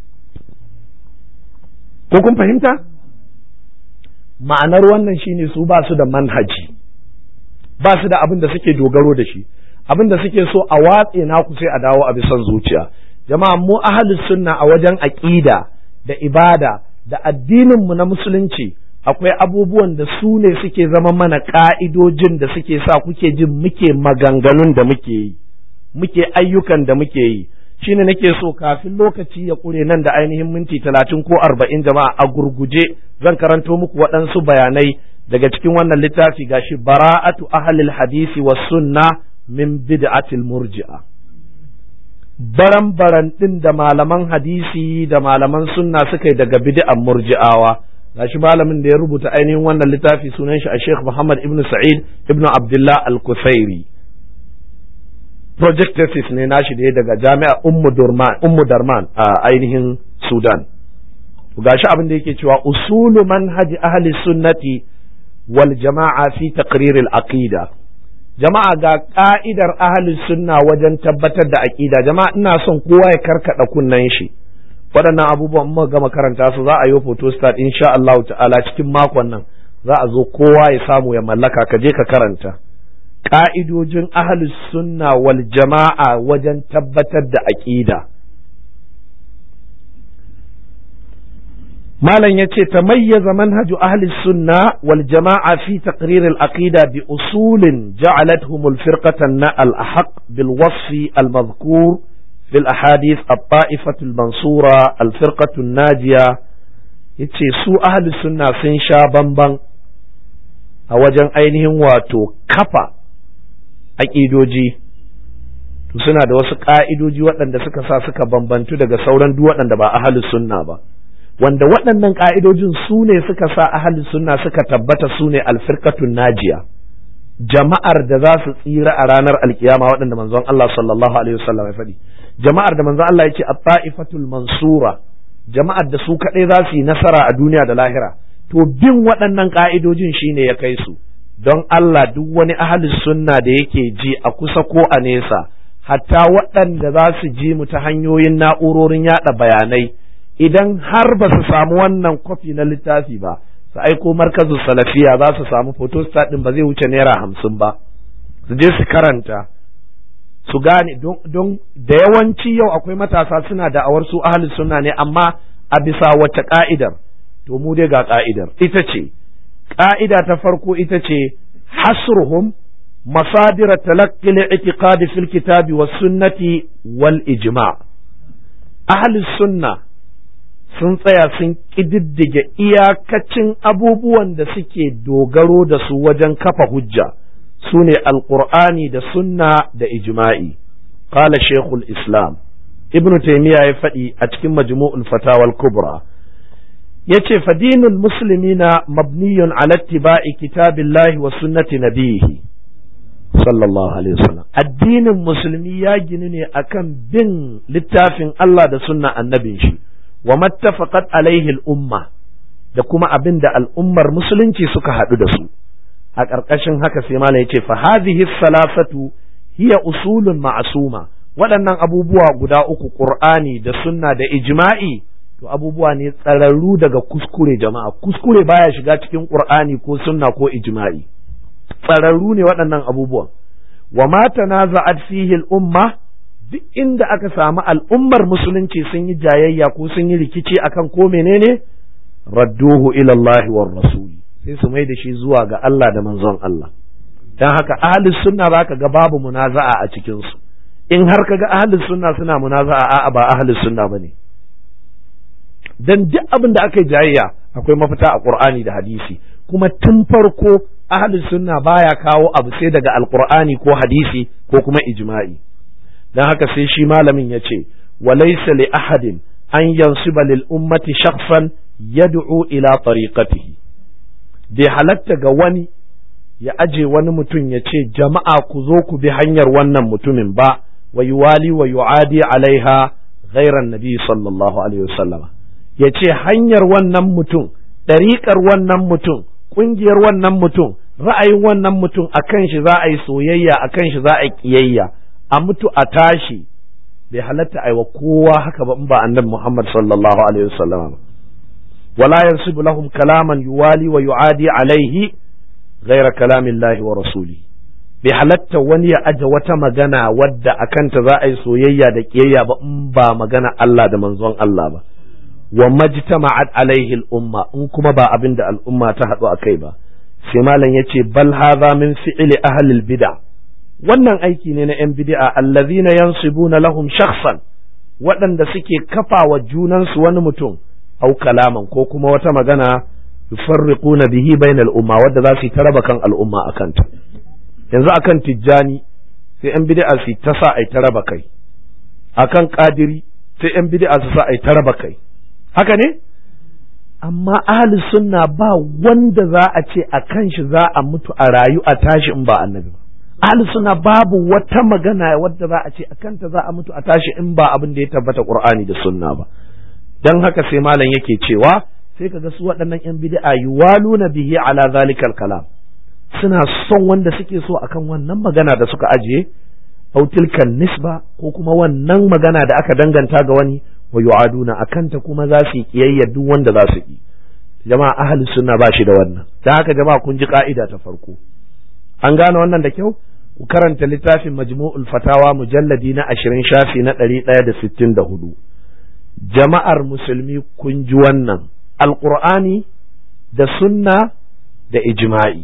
ko kun fahimta ma'anar wannan shine su ba su da manhaji ba su da abin da suke dogaro da shi abin da suke so a watse naku sai a dawo a bisan zuciya jama'a mu ahlus sunna a wajen aqida da ibada da addinin mu na musulunci akwai abubuwan da su ne suke zama mana ka'idojin da suke sa kuke jin muke maganganun da muke yi muke ayyukan da muke yi shine nake so kafin lokaci ya ƙure nan da ainihin minti talatin ko arba'in jama'a a gurguje zan karanto muku waɗansu bayanai daga cikin wannan littafi gashi bara'atu ahlil hadisi was sunna min bid'atil murji'a baran baran din da malaman hadisi da malaman sunna suka yi daga bid'an murji'awa gashi malamin da ya rubuta ainihin wannan littafi sunan shi a Sheikh Muhammad ibn Sa'id ibn Abdullah al-Kusairi project thesis ne nashi da ya daga jami'a Ummu Durman Ummu Darman a ainihin Sudan gashi abin da yake cewa usulu manhaji ahli sunnati wal jama'a fi taqrir al aqida jama'a ga ka'idar ahli sunna wajen tabbatar da aqida jama'a ina son kowa ya karkada kunnen shi waɗannan abubuwan mu gama karanta su za a yi photo start insha Allah ta'ala cikin makon nan za a zo kowa ya samu ya mallaka ka je ka karanta ka'idojin ahli sunna wal jama'a wajen tabbatar da aqida malam ya ce tamayyaza manhaju ahli sunna wal jama'a fi taqrir al aqida bi usulin ja'alathum al firqatan na al ahq bil wasfi al madhkur في الأحاديث الطائفة المنصورة الفرقة الناجية yace su ahli sunna sun sha bamban a wajen ainihin wato kafa aƙidoji to suna da wasu ƙa'idoji waɗanda suka sa suka bambantu daga sauran duk waɗanda ba ahli sunna ba wanda waɗannan ƙa'idojin su ne suka sa ahli sunna suka tabbata su ne alfirkatun najiya jama'ar da za su tsira a ranar alkiyama waɗanda manzon Allah sallallahu alaihi wasallam ya faɗi jama'ar da manzon Allah ya ce at-ta'ifatul mansura jama'ar da su kaɗai za su yi nasara a duniya da lahira to bin waɗannan ƙa'idojin shine ya kai su don Allah duk wani ahli sunna da yake ji a kusa ko a nesa hatta waɗanda za su ji mu ta hanyoyin na'urorin yaɗa bayanai idan har ba su samu wannan kwafi na littafi ba su aiko markazu salafiya za su samu photostat ɗin ba zai wuce naira hamsin ba su je su karanta su gane don da yawanci yau akwai matasa suna da'awar su ahli sunna ne amma a bisa wace ka'idar to mu dai ga ka'idar ita ce ka'ida ta farko ita ce hasruhum masadira talaqqi al-i'tiqadi fil kitabi was sunnati wal ijma' ahli sunna sun tsaya sun ƙididdige iyakacin abubuwan da suke dogaro da su wajen kafa hujja su ne alƙur'ani da sunna da ijma'i qala shekul islam ibnu taimiyya ya faɗi a cikin majmu'ul fatawal kubra yace fadinul muslimina mabniyun ala ittiba'i kitabillahi wa sunnati nabihi sallallahu alaihi wasallam addinin musulmi ya ginu ne akan bin littafin Allah da sunna annabin shi wa mattafaqat alaihi al-umma da kuma abin da al'ummar musulunci suka haɗu da su a ƙarƙashin haka sai malam yace fa hadhihi salasatu hiya usulun ma'suma waɗannan abubuwa guda uku qur'ani da sunna da ijma'i to abubuwa ne tsararru daga kuskure jama'a kuskure baya shiga cikin qur'ani ko sunna ko ijma'i tsararru ne waɗannan abubuwan wa ma tanaza'at fihi al-umma duk inda aka samu al'ummar musulunci sun yi jayayya ko sun yi rikici akan ko menene radduhu ila Allah war rasuli sai su mai da shi zuwa ga Allah da manzon Allah dan haka ahlus sunna zaka ga babu munaza'a a cikin su in har kaga ahlus sunna suna munaza'a a'a ba ahlus sunna bane dan duk abin da aka yi jayayya akwai mafita a Qur'ani da hadisi kuma tun farko ahlus sunna baya kawo abu sai daga alqur'ani ko hadisi ko kuma ijma'i dan haka sai shi malamin ya ce walaysa li ahadin an yansiba lil ummati shakhsan yad'u ila tariqatihi bai halatta ga wani ya aje wani mutum ya ce jama'a ku zo ku bi hanyar wannan mutumin ba wa yuwali wa yu'adi alaiha ghairan nabi sallallahu alaihi wasallama ya ce hanyar wannan mutum ɗariƙar wannan mutum ƙungiyar wannan mutum ra'ayin wannan mutum a kan shi za a yi soyayya a kan shi za a yi ƙiyayya a mutu a tashi bai halatta aiwa kowa haka ba in ba annabi Muhammad sallallahu alaihi wasallam wala yansibu lahum kalaman yuwali wa yu'adi alaihi ghaira kalamin lahi wa rasuli bai halatta wani ya aje wata magana wadda a kanta za a yi soyayya da ƙiyayya ba in ba magana Allah da manzon Allah ba wa majtama'at alaihi al-umma in kuma ba abin da al'umma ta haɗu a kai ba sai malam yace bal hadha min fi'li ahli al-bid'a wannan aiki ne na yan bid'a allazina yansibuna lahum shakhsan waɗanda suke kafa wa junansu wani mutum au kalaman ko kuma wata magana yufarriquna bihi bainal umma wadda za su ta raba kan al'umma akan ta yanzu akan tijjani sai yan bid'a su ta sa ai ta raba kai akan qadiri sai yan bid'a su sa ai ta raba kai haka ne amma ahli sunna ba wanda za a ce a kan shi za a mutu a rayu a tashi in ba annabi ba ahli sunna babu wata magana wadda za a ce a kanta za a mutu a tashi in ba abin da ya tabbata qur'ani da sunna ba dan haka sai malam yake cewa sai kaga su waɗannan yan bid'a yuwaluna bihi ala zalikal kalam suna son wanda suke so akan wannan magana da suka ajiye au tilkan nisba ko kuma wannan magana da aka danganta ga wani wa yu'aduna akanta kuma za su yi kiyayya duk wanda za su yi jama'a ahli sunna ba shi da wannan dan haka jama'a kun ji ka'ida ta farko an gane wannan da kyau ku karanta littafin majmu'ul fatawa mujalladi na ashirin shafi na ɗari ɗaya da sittin da hudu jama'ar musulmi kun ji wannan alƙur'ani da sunna da ijma'i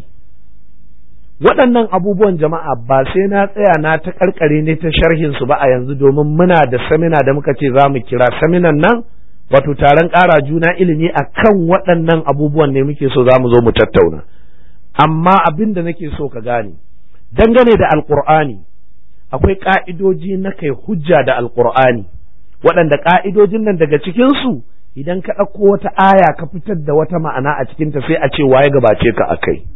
waɗannan abubuwan jama'a ba sai na tsaya na ta karkare ne ta sharhin su ba a yanzu domin muna da samina da muka ce za mu kira saminan nan wato taron ƙara juna ilimi a kan waɗannan abubuwan ne muke so za mu zo mu tattauna amma abin da nake so ka gane dangane da alƙur'ani akwai ƙa'idoji na kai hujja da alƙur'ani waɗanda ƙa'idojin nan daga cikinsu idan ka ɗauko wata aya ka fitar da wata ma'ana a cikinta sai a ce waye gabace ka a kai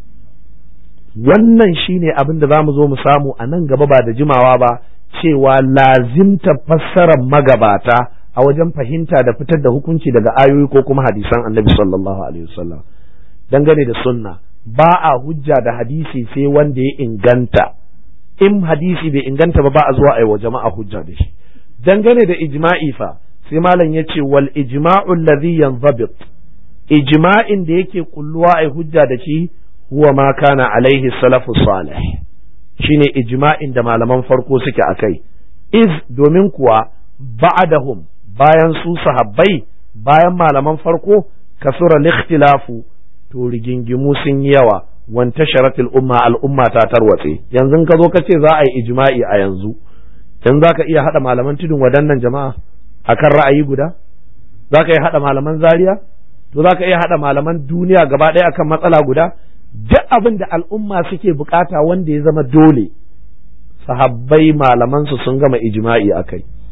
wannan shine abin da za mu zo mu samu a nan gaba ba da jimawa ba cewa lazimta fassarar magabata a wajen fahimta da fitar da hukunci daga ayoyi ko kuma hadisan annabi sallallahu alaihi wasallam dangane da sunna ba a hujja da hadisi sai wanda ya inganta in hadisi bai inganta ba ba a zuwa a wa jama'a hujja da shi dangane da ijma'i fa sai malam ya ce wal ijma'u alladhi yanzabit ijma'in da yake kulluwa ai hujja da shi huwa ma kana alaihi salafu salih shine ijma'in da malaman farko suke akai iz domin kuwa ba'dahum bayan su sahabbai bayan malaman farko kasura likhtilafu to rigingimu sun yi yawa wanta sharatul umma al'umma ta tarwatse yanzu ka zo ka ce za a yi ijma'i a yanzu dan za ka iya haɗa malaman tudun wadannan jama'a akan ra'ayi guda za ka iya haɗa malaman zaria to za ka iya haɗa malaman duniya gaba ɗaya akan matsala guda duk abin da al'umma suke bukata wanda ya zama dole sahabbai malamansu sun gama ijma'i a kai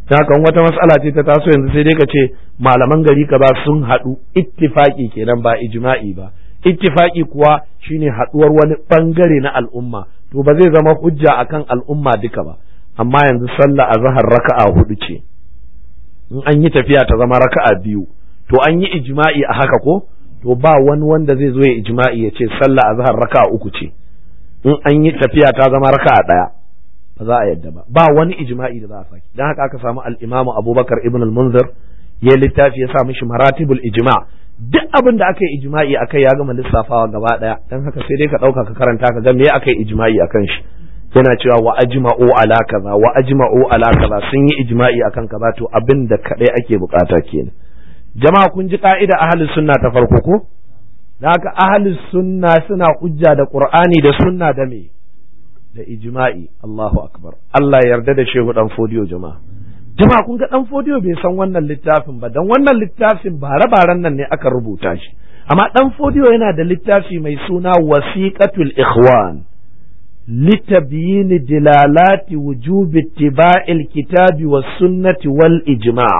kan wata matsala ce ta taso yanzu sai dai ka ce malaman gari ka ba sun haɗu ittifaki kenan ba ijma'i ba ittifaki kuwa shine haɗuwar wani bangare na al'umma to ba zai zama hujja akan al'umma duka ba amma yanzu sallah azhar raka'a hudu ce in an yi tafiya ta zama raka'a biyu to an yi ijma'i a haka ko to ba wani wanda zai zo ya ijma'i ya ce sallah azhar raka'a uku ce in an yi tafiya ta zama raka'a daya ba za a yadda ba ba wani ijma'i da za a saki dan haka aka samu al-imamu Abubakar ibn al-Munzir ya littafi ya sa mishi maratibul ijma' duk abin da aka yi ijma'i akai ya gama lissafawa gaba daya dan haka sai dai ka dauka ka karanta ka ga me aka yi ijma'i akan shi yana cewa wa ajma'u ala kaza wa ajma'u ala kaza sun yi ijma'i akan kaza to abin da kadai ake bukata kenan jama'a kun ji ka'ida ahli sunna ta farko ko da haka ahli sunna suna hujja da qur'ani da sunna da me da ijma'i Allahu akbar Allah ya yarda da shehu dan fodiyo jama'a jama'a kun ga dan fodiyo bai san wannan littafin ba dan wannan littafin bare-baren nan ne aka rubuta shi amma dan fodiyo yana da littafi mai suna wasiqatul ikhwan لتبيين دلالات وجوب اتباع الكتاب والسنة والإجماع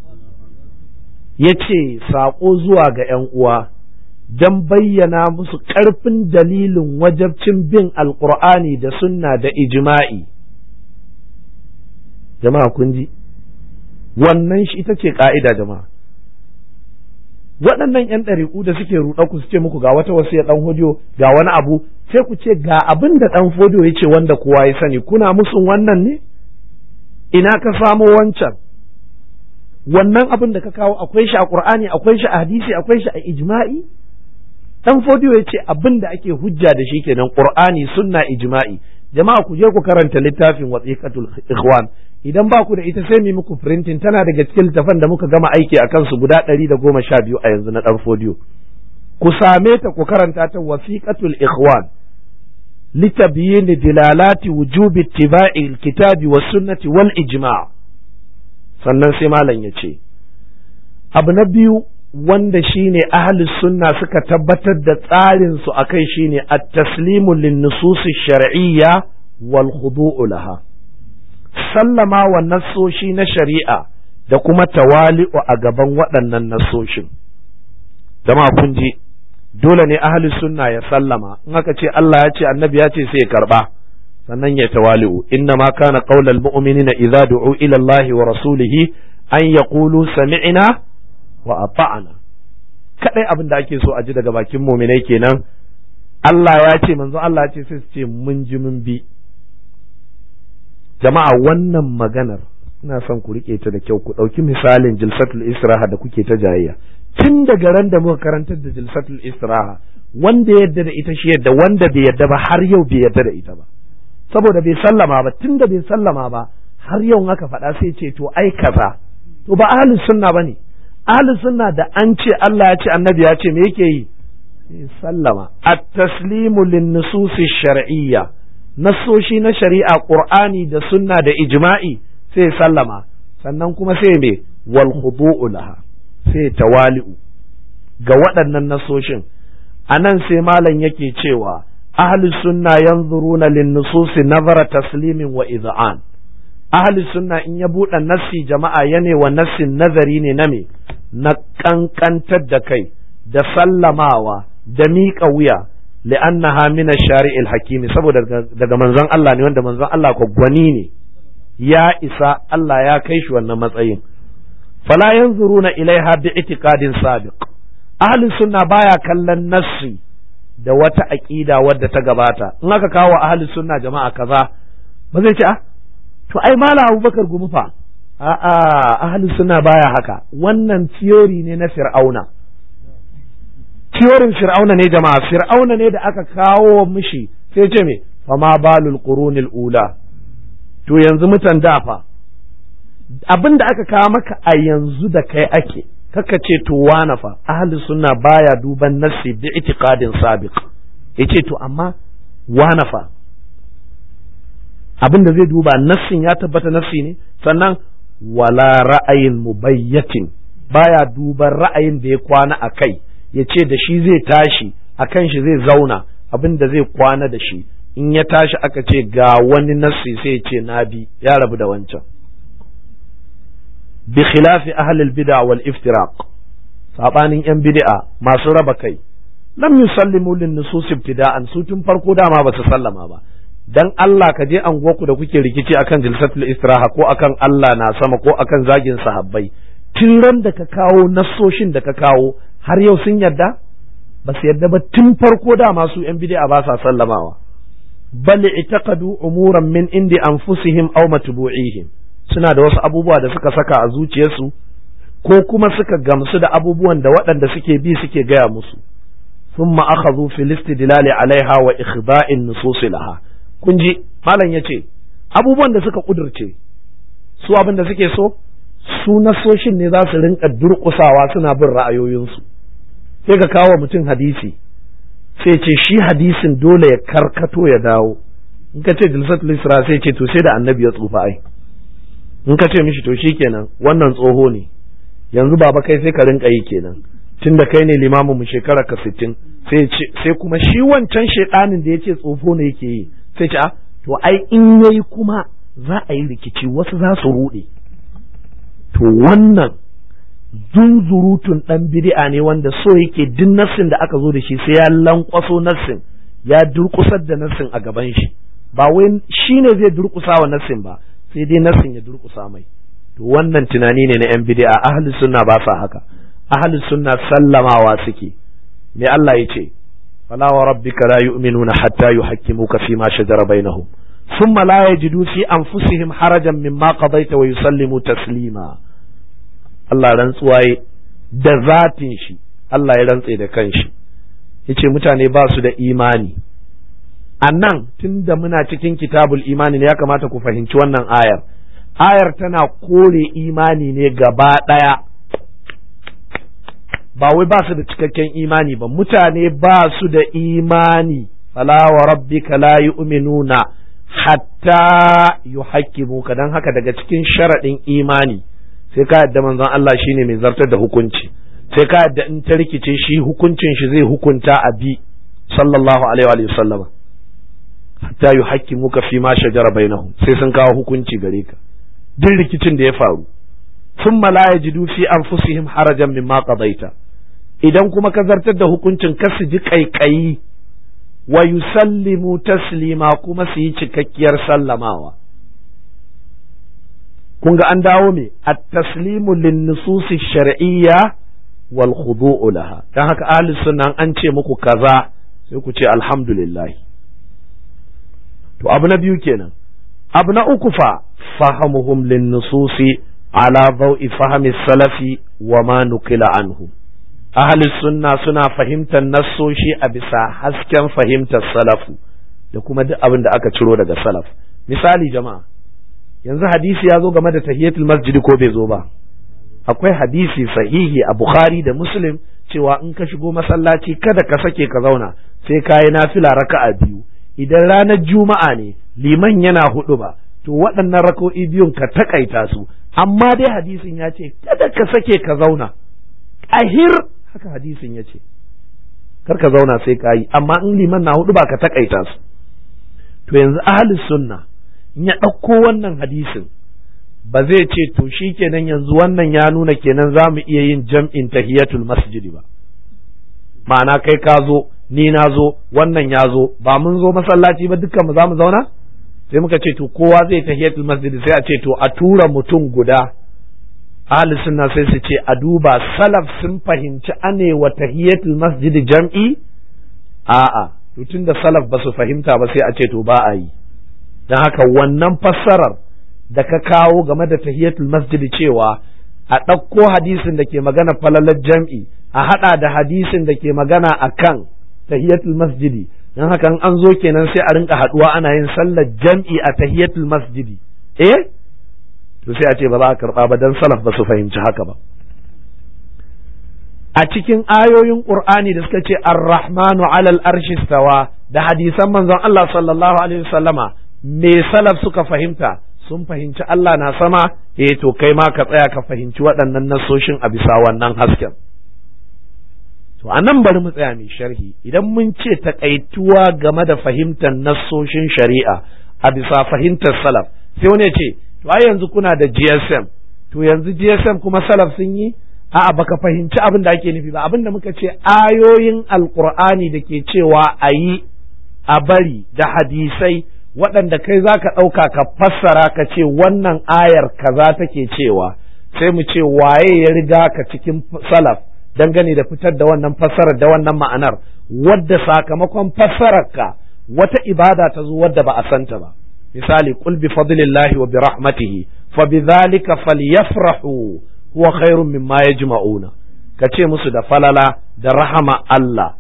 yace saƙo zuwa ga ‘yan uwa don bayyana musu ƙarfin dalilin wajabcin bin alƙur'ani da sunna da ijma'i jama'a kun ji wannan shi ita ce ƙa'ida jama'a waɗannan ‘yan ɗariƙu da suke ruɗa ku su ce muku ga wata wasu ya ɗan hodiyo ga wani abu sai ku ce ga abin da ɗan fodiyo ya ce wanda kowa ya sani kuna musun wannan ne ina ka samo wancan wannan abin da ka kawo akwai shi a ƙur'ani akwai shi a hadisi akwai shi a ijma'i ɗan fodiyo ya ce abin da ake hujja da shi kenan ƙur'ani sunna ijma'i jama'a ku je ku karanta littafin wasiqatul ikhwan idan ba ku da ita sai mu muku printing tana daga cikin littafan da muka gama aiki a kansu guda ɗari da goma sha biyu a yanzu na ɗan fodiyo ku same ta ku karanta ta wasiqatul ikhwan litabyin dilalati wujubi ittiba'i alkitabi was sunnati wal ijma' sannan sai malam ya ce abu na biyu wanda shine ahli sunna suka tabbatar da tsarin su akai shine at-taslimu lin nusus shar'iyya wal khudu'u laha sallama wa nassoshi na shari'a da kuma tawali'u a gaban waɗannan nassoshin jama'a kun ji dole ne ahli sunna ya sallama in aka ce Allah ya ce annabi ya ce sai ya karba sannan ya tawali'u inna ma kana qaulal mu'minina idza du'u ila Allah wa rasulihi an yaqulu sami'na wa ata'na kadai abin da ake so a ji daga bakin mu'minai kenan Allah ya ce manzo Allah ya ce sai su ce mun ji mun bi jama'a wannan maganar ina son ku rike ta da kyau ku ɗauki misalin jilsatul israha da kuke ta jayayya tun daga ran da muka karantar da jilsatul istiraha wanda yadda da ita shi yadda wanda bai yadda ba har yau bai yadda da ita ba saboda bai sallama ba tun da bai sallama ba har yau aka faɗa sai ce to ai kaza to ba ahlus sunna bane ahlus sunna da an ce Allah ya ce annabi ya ce me yake yi sallama at-taslimu lin-nusus shar'iyya nasoshi na shari'a qur'ani da sunna da ijma'i sai sallama sannan kuma sai me wal khudu'u laha sai tawali'u ga waɗannan nasoshin a nan sai malam yake cewa ahli sunna yanzuruna lin nususi nazara taslimin wa iz'an ahli sunna in ya buɗe nassi jama'a ya wa nassin nazari ne na me na kankantar da kai da sallamawa da miƙa wuya li'annaha min ash-shari'il hakimi saboda daga manzon Allah ne wanda manzon Allah ko gwani ne ya isa Allah ya kai shi wannan matsayin fala yanzuruna ilaiha bi itiqadin sabiq ahli sunna baya kallon nassi da wata aqida wadda ta gabata in aka kawo ahli sunna jama'a kaza ba zai ce ah to ai mala abubakar gumi fa a'a ahli sunna baya haka wannan theory ne na fir'auna theorin fir'auna ne jama'a fir'auna ne da aka kawo mishi sai ce me fama balul qurunil ula to yanzu mutan dafa abin da aka kawo maka a yanzu da kai ake kaka ce to wana fa ahli sunna baya duban nassi bi itiqadin sabiq yace to amma wana fa abin da zai duba nassin ya tabbata nassi ne sannan wala ra'ayin mubayyatin baya duban ra'ayin da ya kwana a kai ya ce da shi zai tashi a kan shi zai zauna abin da zai kwana da shi in ya tashi aka ce ga wani nassi sai ya ce na bi ya rabu da wancan bi khilafi ahli al-bid'a wal iftiraq sabanin yan bid'a masu raba kai lam yusallimu lin nusus ibtida'an su tun farko dama ba su sallama ba dan Allah ka je anguwarku da kuke rikici akan jilsatul istiraha ko akan Allah na sama ko akan zagin sahabbai tun ran da ka kawo nassoshin da ka kawo har yau sun yarda ba su yarda ba tun farko da masu yan bid'a ba sa sallamawa bal itaqadu umuran min indi anfusihim aw matbu'ihim suna da wasu abubuwa da suka saka a zuciyarsu ko kuma suka gamsu da abubuwan da waɗanda suke bi suke gaya musu ثم أخذوا في الاستدلال عليها وإخضاء النصوص لها kun ji malam ya ce abubuwan da suka kudurce su abin da suke so su nasoshin ne za su rinka durƙusawa suna bin ra'ayoyinsu sai ka kawo mutum hadisi sai ce shi hadisin dole ya karkato ya dawo in ka ce jilsatul isra sai ce to sai da annabi ya tsufa ai in ka ce mishi to kenan wannan tsoho ne yanzu baba kai sai ka rinka yi kenan tun da kai ne limamin mu shekara ka sittin sai kuma shi wancan shaidanin da ya ce tsofo ne yake yi sai ce to ai in yayi kuma za a yi rikici wasu za su ruɗe to wannan zunzurutun ɗan bid'a ne wanda so yake duk nassin da aka zo da shi sai ya lankwaso nassin ya durkusar da nassin a gaban shi ba wai shi ne zai durkusa wa nassin ba sai dai nassin ya durkusa mai to wannan tunani ne na yan bid'a ahli sunna ba sa haka ahli sunna sallamawa suke me Allah ya ce فلا وربك لا يؤمنون حتى يحكموك فيما شجر بينهم ثم لا يجدوا في أنفسهم حرجا مما قضيت ويسلموا تسليما Allah rantsuwaye da zatin shi Allah ya rantse da kanshi yace mutane ba su da imani a nan tun da muna cikin kitabul imani ne ya kamata ku fahimci wannan ayar ayar tana kore imani ne gaba ɗaya ba wai ba su da cikakken imani ba mutane ba su da imani fala wa rabbika la yu'minuna hatta yuhaqqimuka dan haka daga cikin sharaɗin imani sai ka yadda manzon Allah shine mai zartar da hukunci sai ka yadda in ta rikice shi hukuncin shi zai hukunta a bi sallallahu alaihi wa sallam hatta yuhaqqimuka fi ma shajara bainahum sai sun kawo hukunci gare ka duk rikicin da ya faru thumma la yajidu fi anfusihim harajan mimma qadaita idan kuma ka zartar da hukuncin ka su ji kaikayi wa yusallimu taslima kuma su yi cikakkiyar sallamawa kun ga an dawo me at-taslimu lin-nususi shar'iyya wal khudu'u laha dan haka ahli sunna an ce muku kaza sai ku ce alhamdulillah to abu na biyu kenan abu na uku fa fahamuhum lin-nususi ala dawi fahmi salafi wa ma nukila anhu ahli sunna suna fahimtar nassoshi a bisa hasken fahimtar salafu da kuma duk abin da aka ciro daga salaf misali jama'a yanzu hadisi ya zo game da tahiyatul masjidi ko bai zo ba akwai hadisi sahihi a bukhari da muslim cewa in ka shigo masallaci kada ka sake ka zauna sai ka yi nafila raka'a biyu idan ranar juma'a ne liman yana hudu ba to waɗannan rako'i biyun ka takaita su amma dai hadisin ya ce kada ka sake ka zauna ahir haka hadisin ya ce kar ka zauna sai ka yi amma in liman na hudu ba ka takaita su to yanzu ahli sunna in ya ɗauko wannan hadisin ba zai ce to shi kenan yanzu wannan ya nuna kenan za mu iya yin jam'in tahiyatul masjidi ba ma'ana kai ka zo ni na zo wannan ya zo ba mun zo masallaci ba dukkan mu za mu zauna sai muka ce to kowa zai tahiyatul masjidi sai a ce to a tura mutum guda ahli sunna sai su ce a duba salaf sun fahimci ane wa tahiyatul masjidi jam'i a'a to tunda salaf ba su fahimta ba sai a ce to ba a yi don haka wannan fassarar da ka kawo game da tahiyatul masjidi cewa a ɗauko hadisin da ke magana falalar jam'i a haɗa da hadisin da ke magana a kan tahiyatul masjidi don haka an zo kenan sai a rinka haɗuwa ana yin sallar jam'i a tahiyatul masjidi eh to sai a ce ba za a karɓa ba don salaf ba su fahimci haka ba a cikin ayoyin qur'ani da suka ce ar-rahmanu alal arshi stawa da hadisan manzon Allah sallallahu alaihi wasallama me salaf suka fahimta sun fahimci Allah na sama eh to kai ma ka tsaya ka fahimci waɗannan nasoshin a bisa wannan hasken to a nan bari mu tsaya mai sharhi idan mun ce takaituwa game da fahimtar nasoshin shari'a a bisa fahimtar salaf sai wani ya ce to ai yanzu kuna da GSM to yanzu GSM kuma salaf sun yi a'a baka fahimci abin da ake nufi ba abin da muka ce ayoyin alkur'ani da ke cewa a yi a bari da hadisai waɗanda kai za ka ɗauka ka fassara ka ce wannan ayar kaza take cewa sai mu ce waye ya riga ka cikin salaf dangane da fitar da wannan fassarar da wannan ma'anar wadda sakamakon fassararka wata ibada ta zo wadda ba a santa ba misali qul bi fadlillahi wa bi rahmatihi fa bi dhalika falyafrahu huwa khairun mimma yajma'una ka ce musu da falala da rahama Allah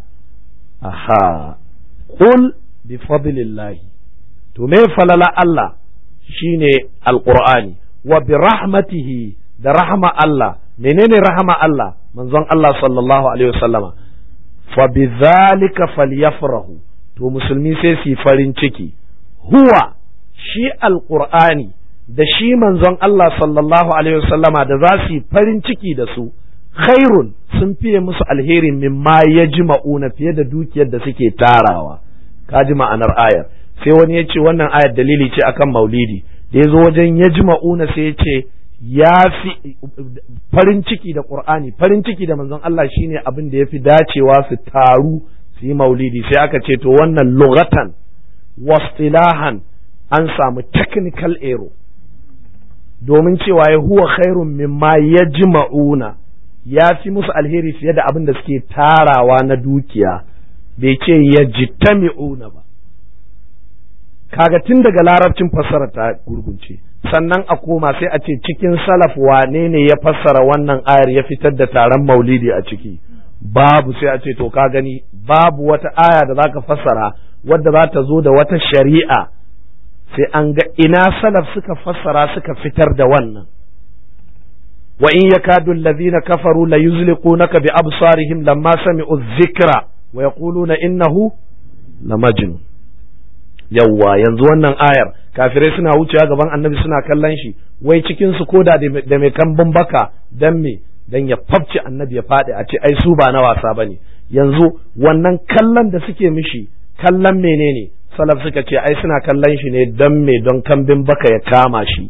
aha qul bi fadlillahi to me falala Allah shine alqur'ani wa bi rahmatihi da rahama Allah menene rahama Allah manzon Allah sallallahu alaihi wasallama fa bi dhalika falyafrahu to musulmi sai su farin ciki huwa shi alqur'ani da shi manzon Allah sallallahu alaihi wasallama da za su yi farin ciki da su khairun sun fiye musu alheri mimma yajma'una fiye da dukiyar da suke tarawa kaji ma'anar ayar sai wani ya ce wannan ayar dalili ce akan maulidi da ya zo wajen yajma'una sai ya ce ya fi farin ciki da qur'ani farin ciki da manzon Allah shine abin da ya fi dacewa su taru su yi maulidi sai aka ce to wannan lughatan wastilahan an samu technical error domin cewa ya huwa khairun mimma yajma'una ya fi musu alheri fiye da abin da suke tarawa na dukiya bai ce yajtami'una ba kaga tun daga larabcin fassara ta gurgunce sannan a koma sai a ce cikin salaf wane ne ya fassara wannan ayar ya fitar da taron maulidi a ciki babu sai a ce to ka gani babu wata aya da zaka fassara wadda za ta zo da wata shari'a sai an ga ina salaf suka fassara suka fitar da wannan wa in yakadu allazina kafaru la yuzliqunaka bi absarihim lamma sami'u dhikra wa yaquluna innahu lamajnun yawwa yanzu wannan ayar kafirai suna wucewa gaban annabi suna kallon shi wai cikin su koda da mai kambun baka dan me dan ya fafce annabi ya faɗi a ce ai su ba na wasa bane yanzu wannan kallon da suke mishi kallon menene salaf suka ce ai suna kallon shi ne dan me don kambin baka ya kama shi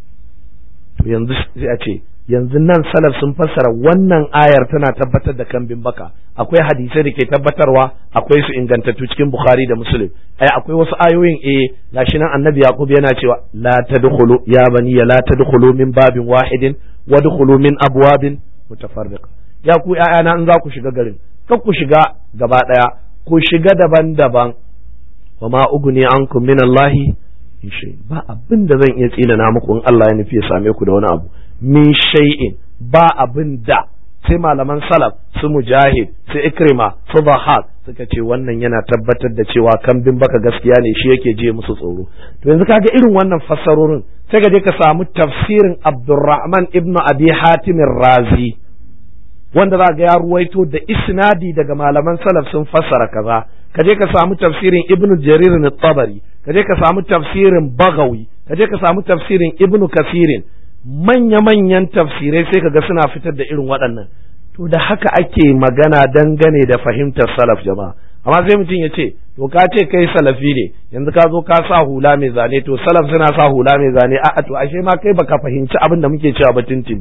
to yanzu sai a ce yanzu nan salaf sun fassara wannan ayar tana tabbatar da kambin baka akwai hadisai da ke tabbatarwa akwai su ingantattu cikin bukhari da muslim ai akwai wasu ayoyin eh gashi nan annabi yaqub yana cewa la tadkhulu ya bani la tadkhulu min babin wahidin wadkhulu min abwabin mutafarriqa ya ku ƴaƴana in za ku shiga garin kar ku shiga gaba daya ku shiga daban-daban wa ma ugni ankum min allahi ba abin da zan iya tsinana muku in Allah ya nufi ya same ku da wani abu min shay'in ba abin da sai malaman salaf su mujahid su ikrima su bahad suka ce wannan yana tabbatar da cewa kambin baka gaskiya ne shi yake je musu tsoro to yanzu kaga irin wannan fassarorin sai ka je ka samu tafsirin Abdurrahman ibn Abi Hatim Razi wanda za ga ya ruwaito da isnadi daga malaman salaf sun fassara kaza ka je ka samu tafsirin Ibn Jarir tabari ka je ka samu tafsirin Bagawi ka je ka samu tafsirin Ibn Kasirin manya-manyan tafsirai sai kaga suna fitar da irin waɗannan to da haka ake magana dangane da fahimtar salaf jama'a amma sai mutum ya ce to ka ce kai salafi ne yanzu ka zo ka sa hula mai zane to salaf suna sa hula mai zane a'a to ashe ma kai baka fahimci abin da muke cewa ba tuntuni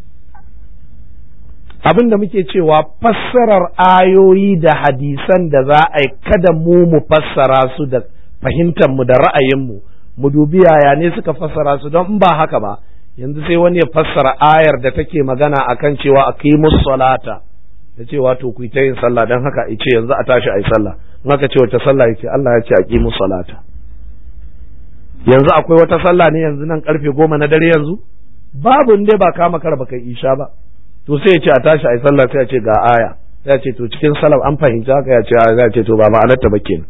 abin da muke cewa fassarar ayoyi da hadisan da za a yi kada mu mu fassara su da fahimtar mu da ra'ayinmu mu dubi yaya ne suka fassara su don in ba haka ba yanzu sai wani ya fassara ayar da take magana akan cewa aqimus salata da cewa to ku ta yin sallah dan haka ice yanzu a tashi ayi sallah in aka ce wata sallah yace Allah ya ce aqimus salata yanzu akwai wata sallah ne yanzu nan karfe goma na dare yanzu babu inda ba kama kar baka isha ba to sai ya ce a tashi ayi sallah sai ya ce ga aya sai ya ce to cikin salaf an fahimci haka ya ce ya ce to ba ma'anarta ba kenan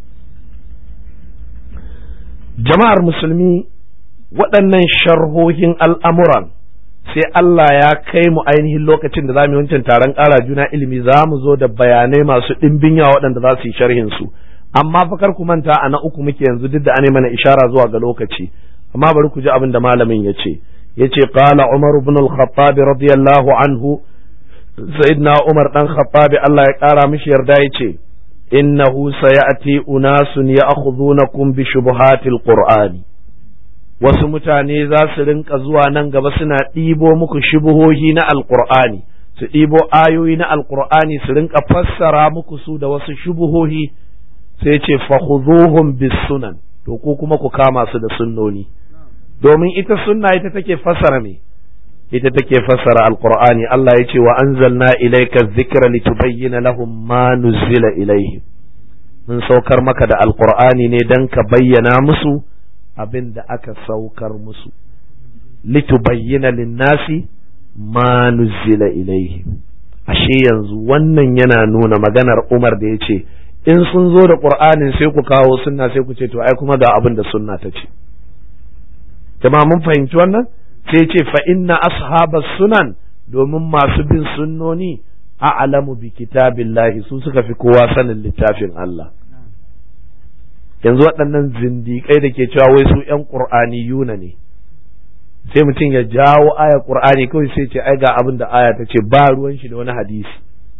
jama'ar musulmi waɗannan sharhohin al'amuran sai Allah ya kai mu ainihin lokacin da za mu yi wancan taron ƙara juna ilimi za mu zo da bayanai masu ɗimbin yawa waɗanda za su yi sharhin su amma fa kar ku manta a na uku muke yanzu duk da an mana ishara zuwa ga lokaci amma bari ku ji abin da malamin ya ce ya ce qala umar ibn al-khattab radiyallahu anhu sayyidina umar dan khattab Allah ya ƙara mishi yarda ya ce innahu sayati unasun ya'khudhunakum bi shubuhatil qur'ani wasu mutane za su rinka zuwa nan gaba suna ɗibo muku shubuhohi na alqur'ani su ɗibo ayoyi na alqur'ani su rinka fassara muku su da wasu shubuhohi sai ce fakhudhuhum bis sunan to ko kuma ku kama su da sunnoni domin ita sunna ita take fassara me ita take fassara alqur'ani Allah ya ce wa anzalna ilayka dhikra litubayyana lahum ma nuzila ilayhim mun saukar maka da alqur'ani ne dan ka bayyana musu abin da aka saukar musu litubayyana linnasi ma nuzila ilayhim ashe yanzu wannan yana nuna maganar Umar da ya ce in sun zo da qur'anin sai ku kawo sunna sai ku ce to ai kuma ga abin da sunna ta ce jama'a mun fahimci wannan sai ce fa inna ashabas sunan domin masu bin sunnoni a'lamu bi kitabillahi su suka fi kowa sanin littafin Allah yanzu waɗannan zindiƙai da ke cewa wai su ƴan qur'ani yuna ne sai mutum ya jawo aya qur'ani kawai sai ce ai ga abin da aya ta ce ba ruwan shi da wani hadisi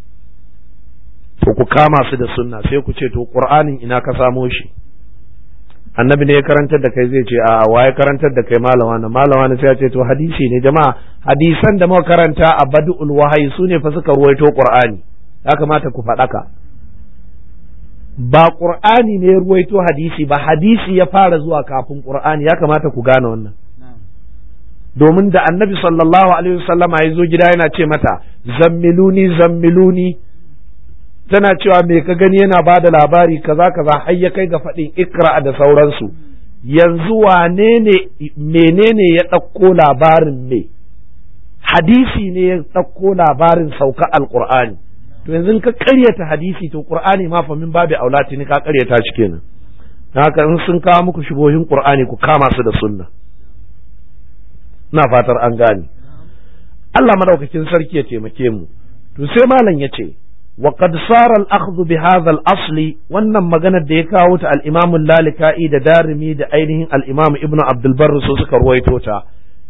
to ku kama su da sunna sai ku ce to qur'anin ina ka samo shi annabi ne ya karantar da kai zai ce a wa ya karantar da kai malama na malama na sai ya ce to hadisi ne jama'a hadisan da muka karanta a badul wahayi su ne fa suka ruwaito qur'ani ya kamata ku faɗaka ba qur'ani ne ya ruwaito hadisi ba hadisi ya fara zuwa kafin qur'ani ya kamata ku gane wannan domin da annabi sallallahu alaihi wasallama ya zo gida yana ce mata zammiluni zammiluni tana cewa me ka gani yana ba da labari kaza kaza har ya kai ga faɗin ikra da sauransu yanzu wane ne menene ya ɗauko labarin me hadisi ne ya ɗauko labarin sauka alqur'ani to yanzu ka ƙaryata hadisi to qur'ani ma fa min babu aulati ni ka ƙaryata shi kenan haka in sun kawo muku shubohin qur'ani ku kama su da sunna ina fatar an gane Allah madaukakin sarki ya taimake mu to sai malam ya ce وقد صار الأخذ بهذا الأصل wannan maganar da ya kawo ta al-Imam lalika'i da Darimi da ainihin al-Imam Ibn Abdul Barr so suka ruwaito ta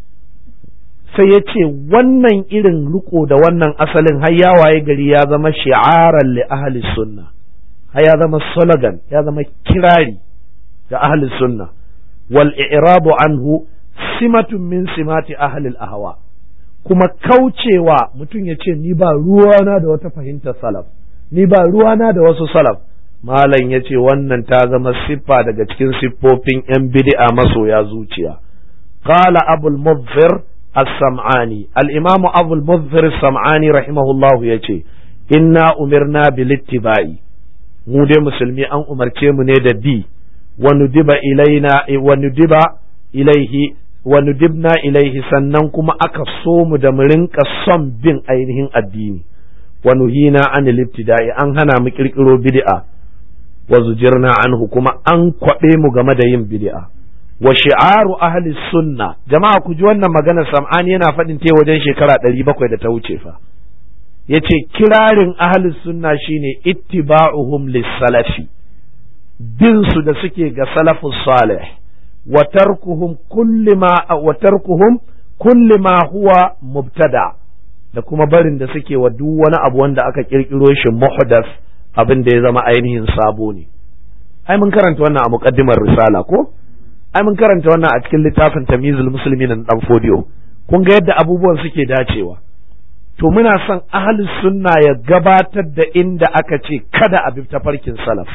sai ya ce wannan irin riko da wannan asalin har ya waye gari ya zama shi'aran li ahli sunna har ya zama slogan ya zama kirari ga ahli sunna wal i'rabu anhu simatun min simati ahli al-ahwa kuma kaucewa mutum ya ce ni ba ruwana da wata fahimtar salaf ni ba ruwana da wasu salaf malam ya ce wannan ta zama siffa daga cikin siffofin yan bid'a masoya zuciya qala abul mudhir as-sam'ani al-imamu abul mudhir as-sam'ani rahimahullah yace inna umirna bil ittiba'i mu dai musulmi an umarce mu ne da bi wa nudiba ilaina wa nudiba ilaihi wa nudibna ilaihi sannan kuma aka so mu da mu rinka son bin ainihin addini wa nuhina an ibtida'i an hana mu kirkiro bid'a wa zujirna anhu kuma an kwabe mu game da yin bid'a wa shi'aru ahli sunna jama'a ku ji wannan magana sam'ani yana faɗin ta wajen shekara ɗari bakwai da ta wuce fa yace kirarin ahli sunna shine ittiba'uhum lis-salafi bin su da suke ga salafus salih وتركهم كل ما وتركهم كل ما هو مبتدع da kuma barin da suke wa duk wani abu wanda aka kirkiro shi muhdas abin da ya zama ainihin sabo ne ai mun karanta wannan a muqaddimar risala ko ai mun karanta wannan a cikin littafin tamyizul muslimin na dan fodiyo kun ga yadda abubuwan suke dacewa to muna son ahlus sunna ya gabatar da inda aka ce kada a bi tafarkin salaf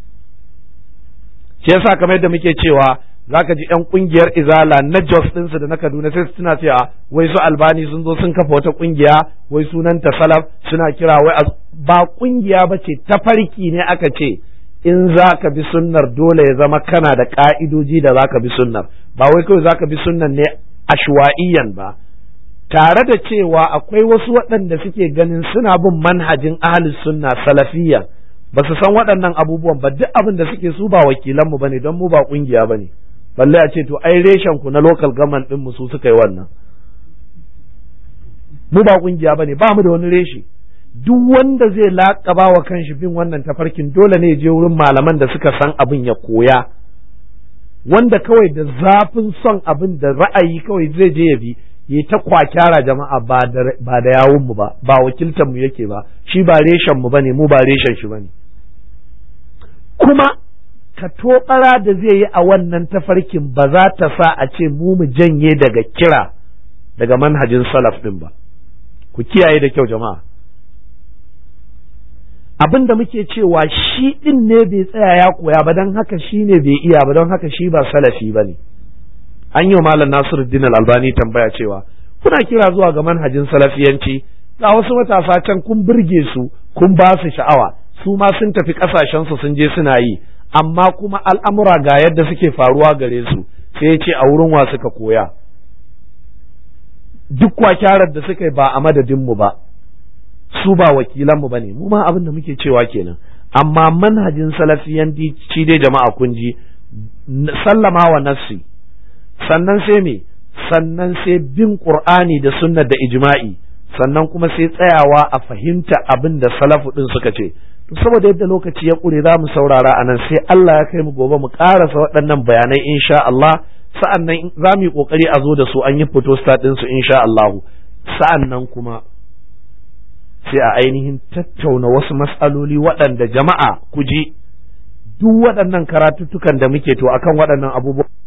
shi yasa kamar yadda muke cewa zaka ji yan kungiyar izala na Jos ɗinsu da na Kaduna sai suna cewa wai su albani sun zo sun kafa wata kungiya wai sunanta salaf suna kira wai ba kungiya ba ce tafarki ne aka ce in za ka bi sunnar dole ya zama kana da ka'idoji da za ka bi sunnar ba wai kawai za ka bi sunnar ne ashwa'iyan ba tare da cewa akwai wasu waɗanda suke ganin suna bin manhajin ahlus sunna salafiyya ba su san waɗannan abubuwan ba duk abin da suke su ba wakilanmu bane don mu ba kungiya bane balle a ce to ai reshen ku na local government din mu su suka yi wannan mu ba kungiya bane ba mu da wani reshe duk wanda zai laƙaba wa kanshi bin wannan tafarkin dole ne je wurin malaman da suka san abin ya koya wanda kawai da zafin son abin da ra'ayi kawai zai je ya bi yi ta kwakyara jama'a ba da yawun mu ba ba wakiltar mu yake ba shi ba reshen mu bane mu ba reshen shi bane kuma ka toɓara da zai yi a wannan tafarkin ba za ta sa a ce mu mu janye daga kira daga manhajin salaf ɗin ba ku kiyaye da kyau jama'a abin da muke cewa shi ɗin ne bai tsaya ya koya ba don haka shi ne bai iya ba don haka shi ba salafi ba ne an yi wa malam nasiruddin albani tambaya cewa kuna kira zuwa ga manhajin salafiyanci ga wasu matasa can kun burge su kun ba su sha'awa su ma sun tafi ƙasashensu sun je suna yi amma kuma al'amura ga yadda suke faruwa gare su sai ya ce a wurin wa suka koya duk kwakyarar da suka yi ba a madadinmu ba su ba wakilanmu ba ne mu ma abin da muke cewa kenan amma manhajin salafiyan ci dai jama'a kun ji sallama wa nafsi sannan sai me sannan sai bin qur'ani da sunna da ijma'i sannan kuma sai tsayawa a fahimta abin da salafu din suka ce to saboda yadda lokaci ya ƙure za mu saurara a nan sai Allah ya kai mu gobe mu ƙarasa waɗannan bayanai insha Allah sa'an nan za mu yi ƙoƙari a zo da su an yi fito ɗin su insha Allah sa'an nan kuma sai a ainihin tattauna wasu matsaloli waɗanda jama'a ku ji duk waɗannan karatuttukan da muke to akan waɗannan abubuwa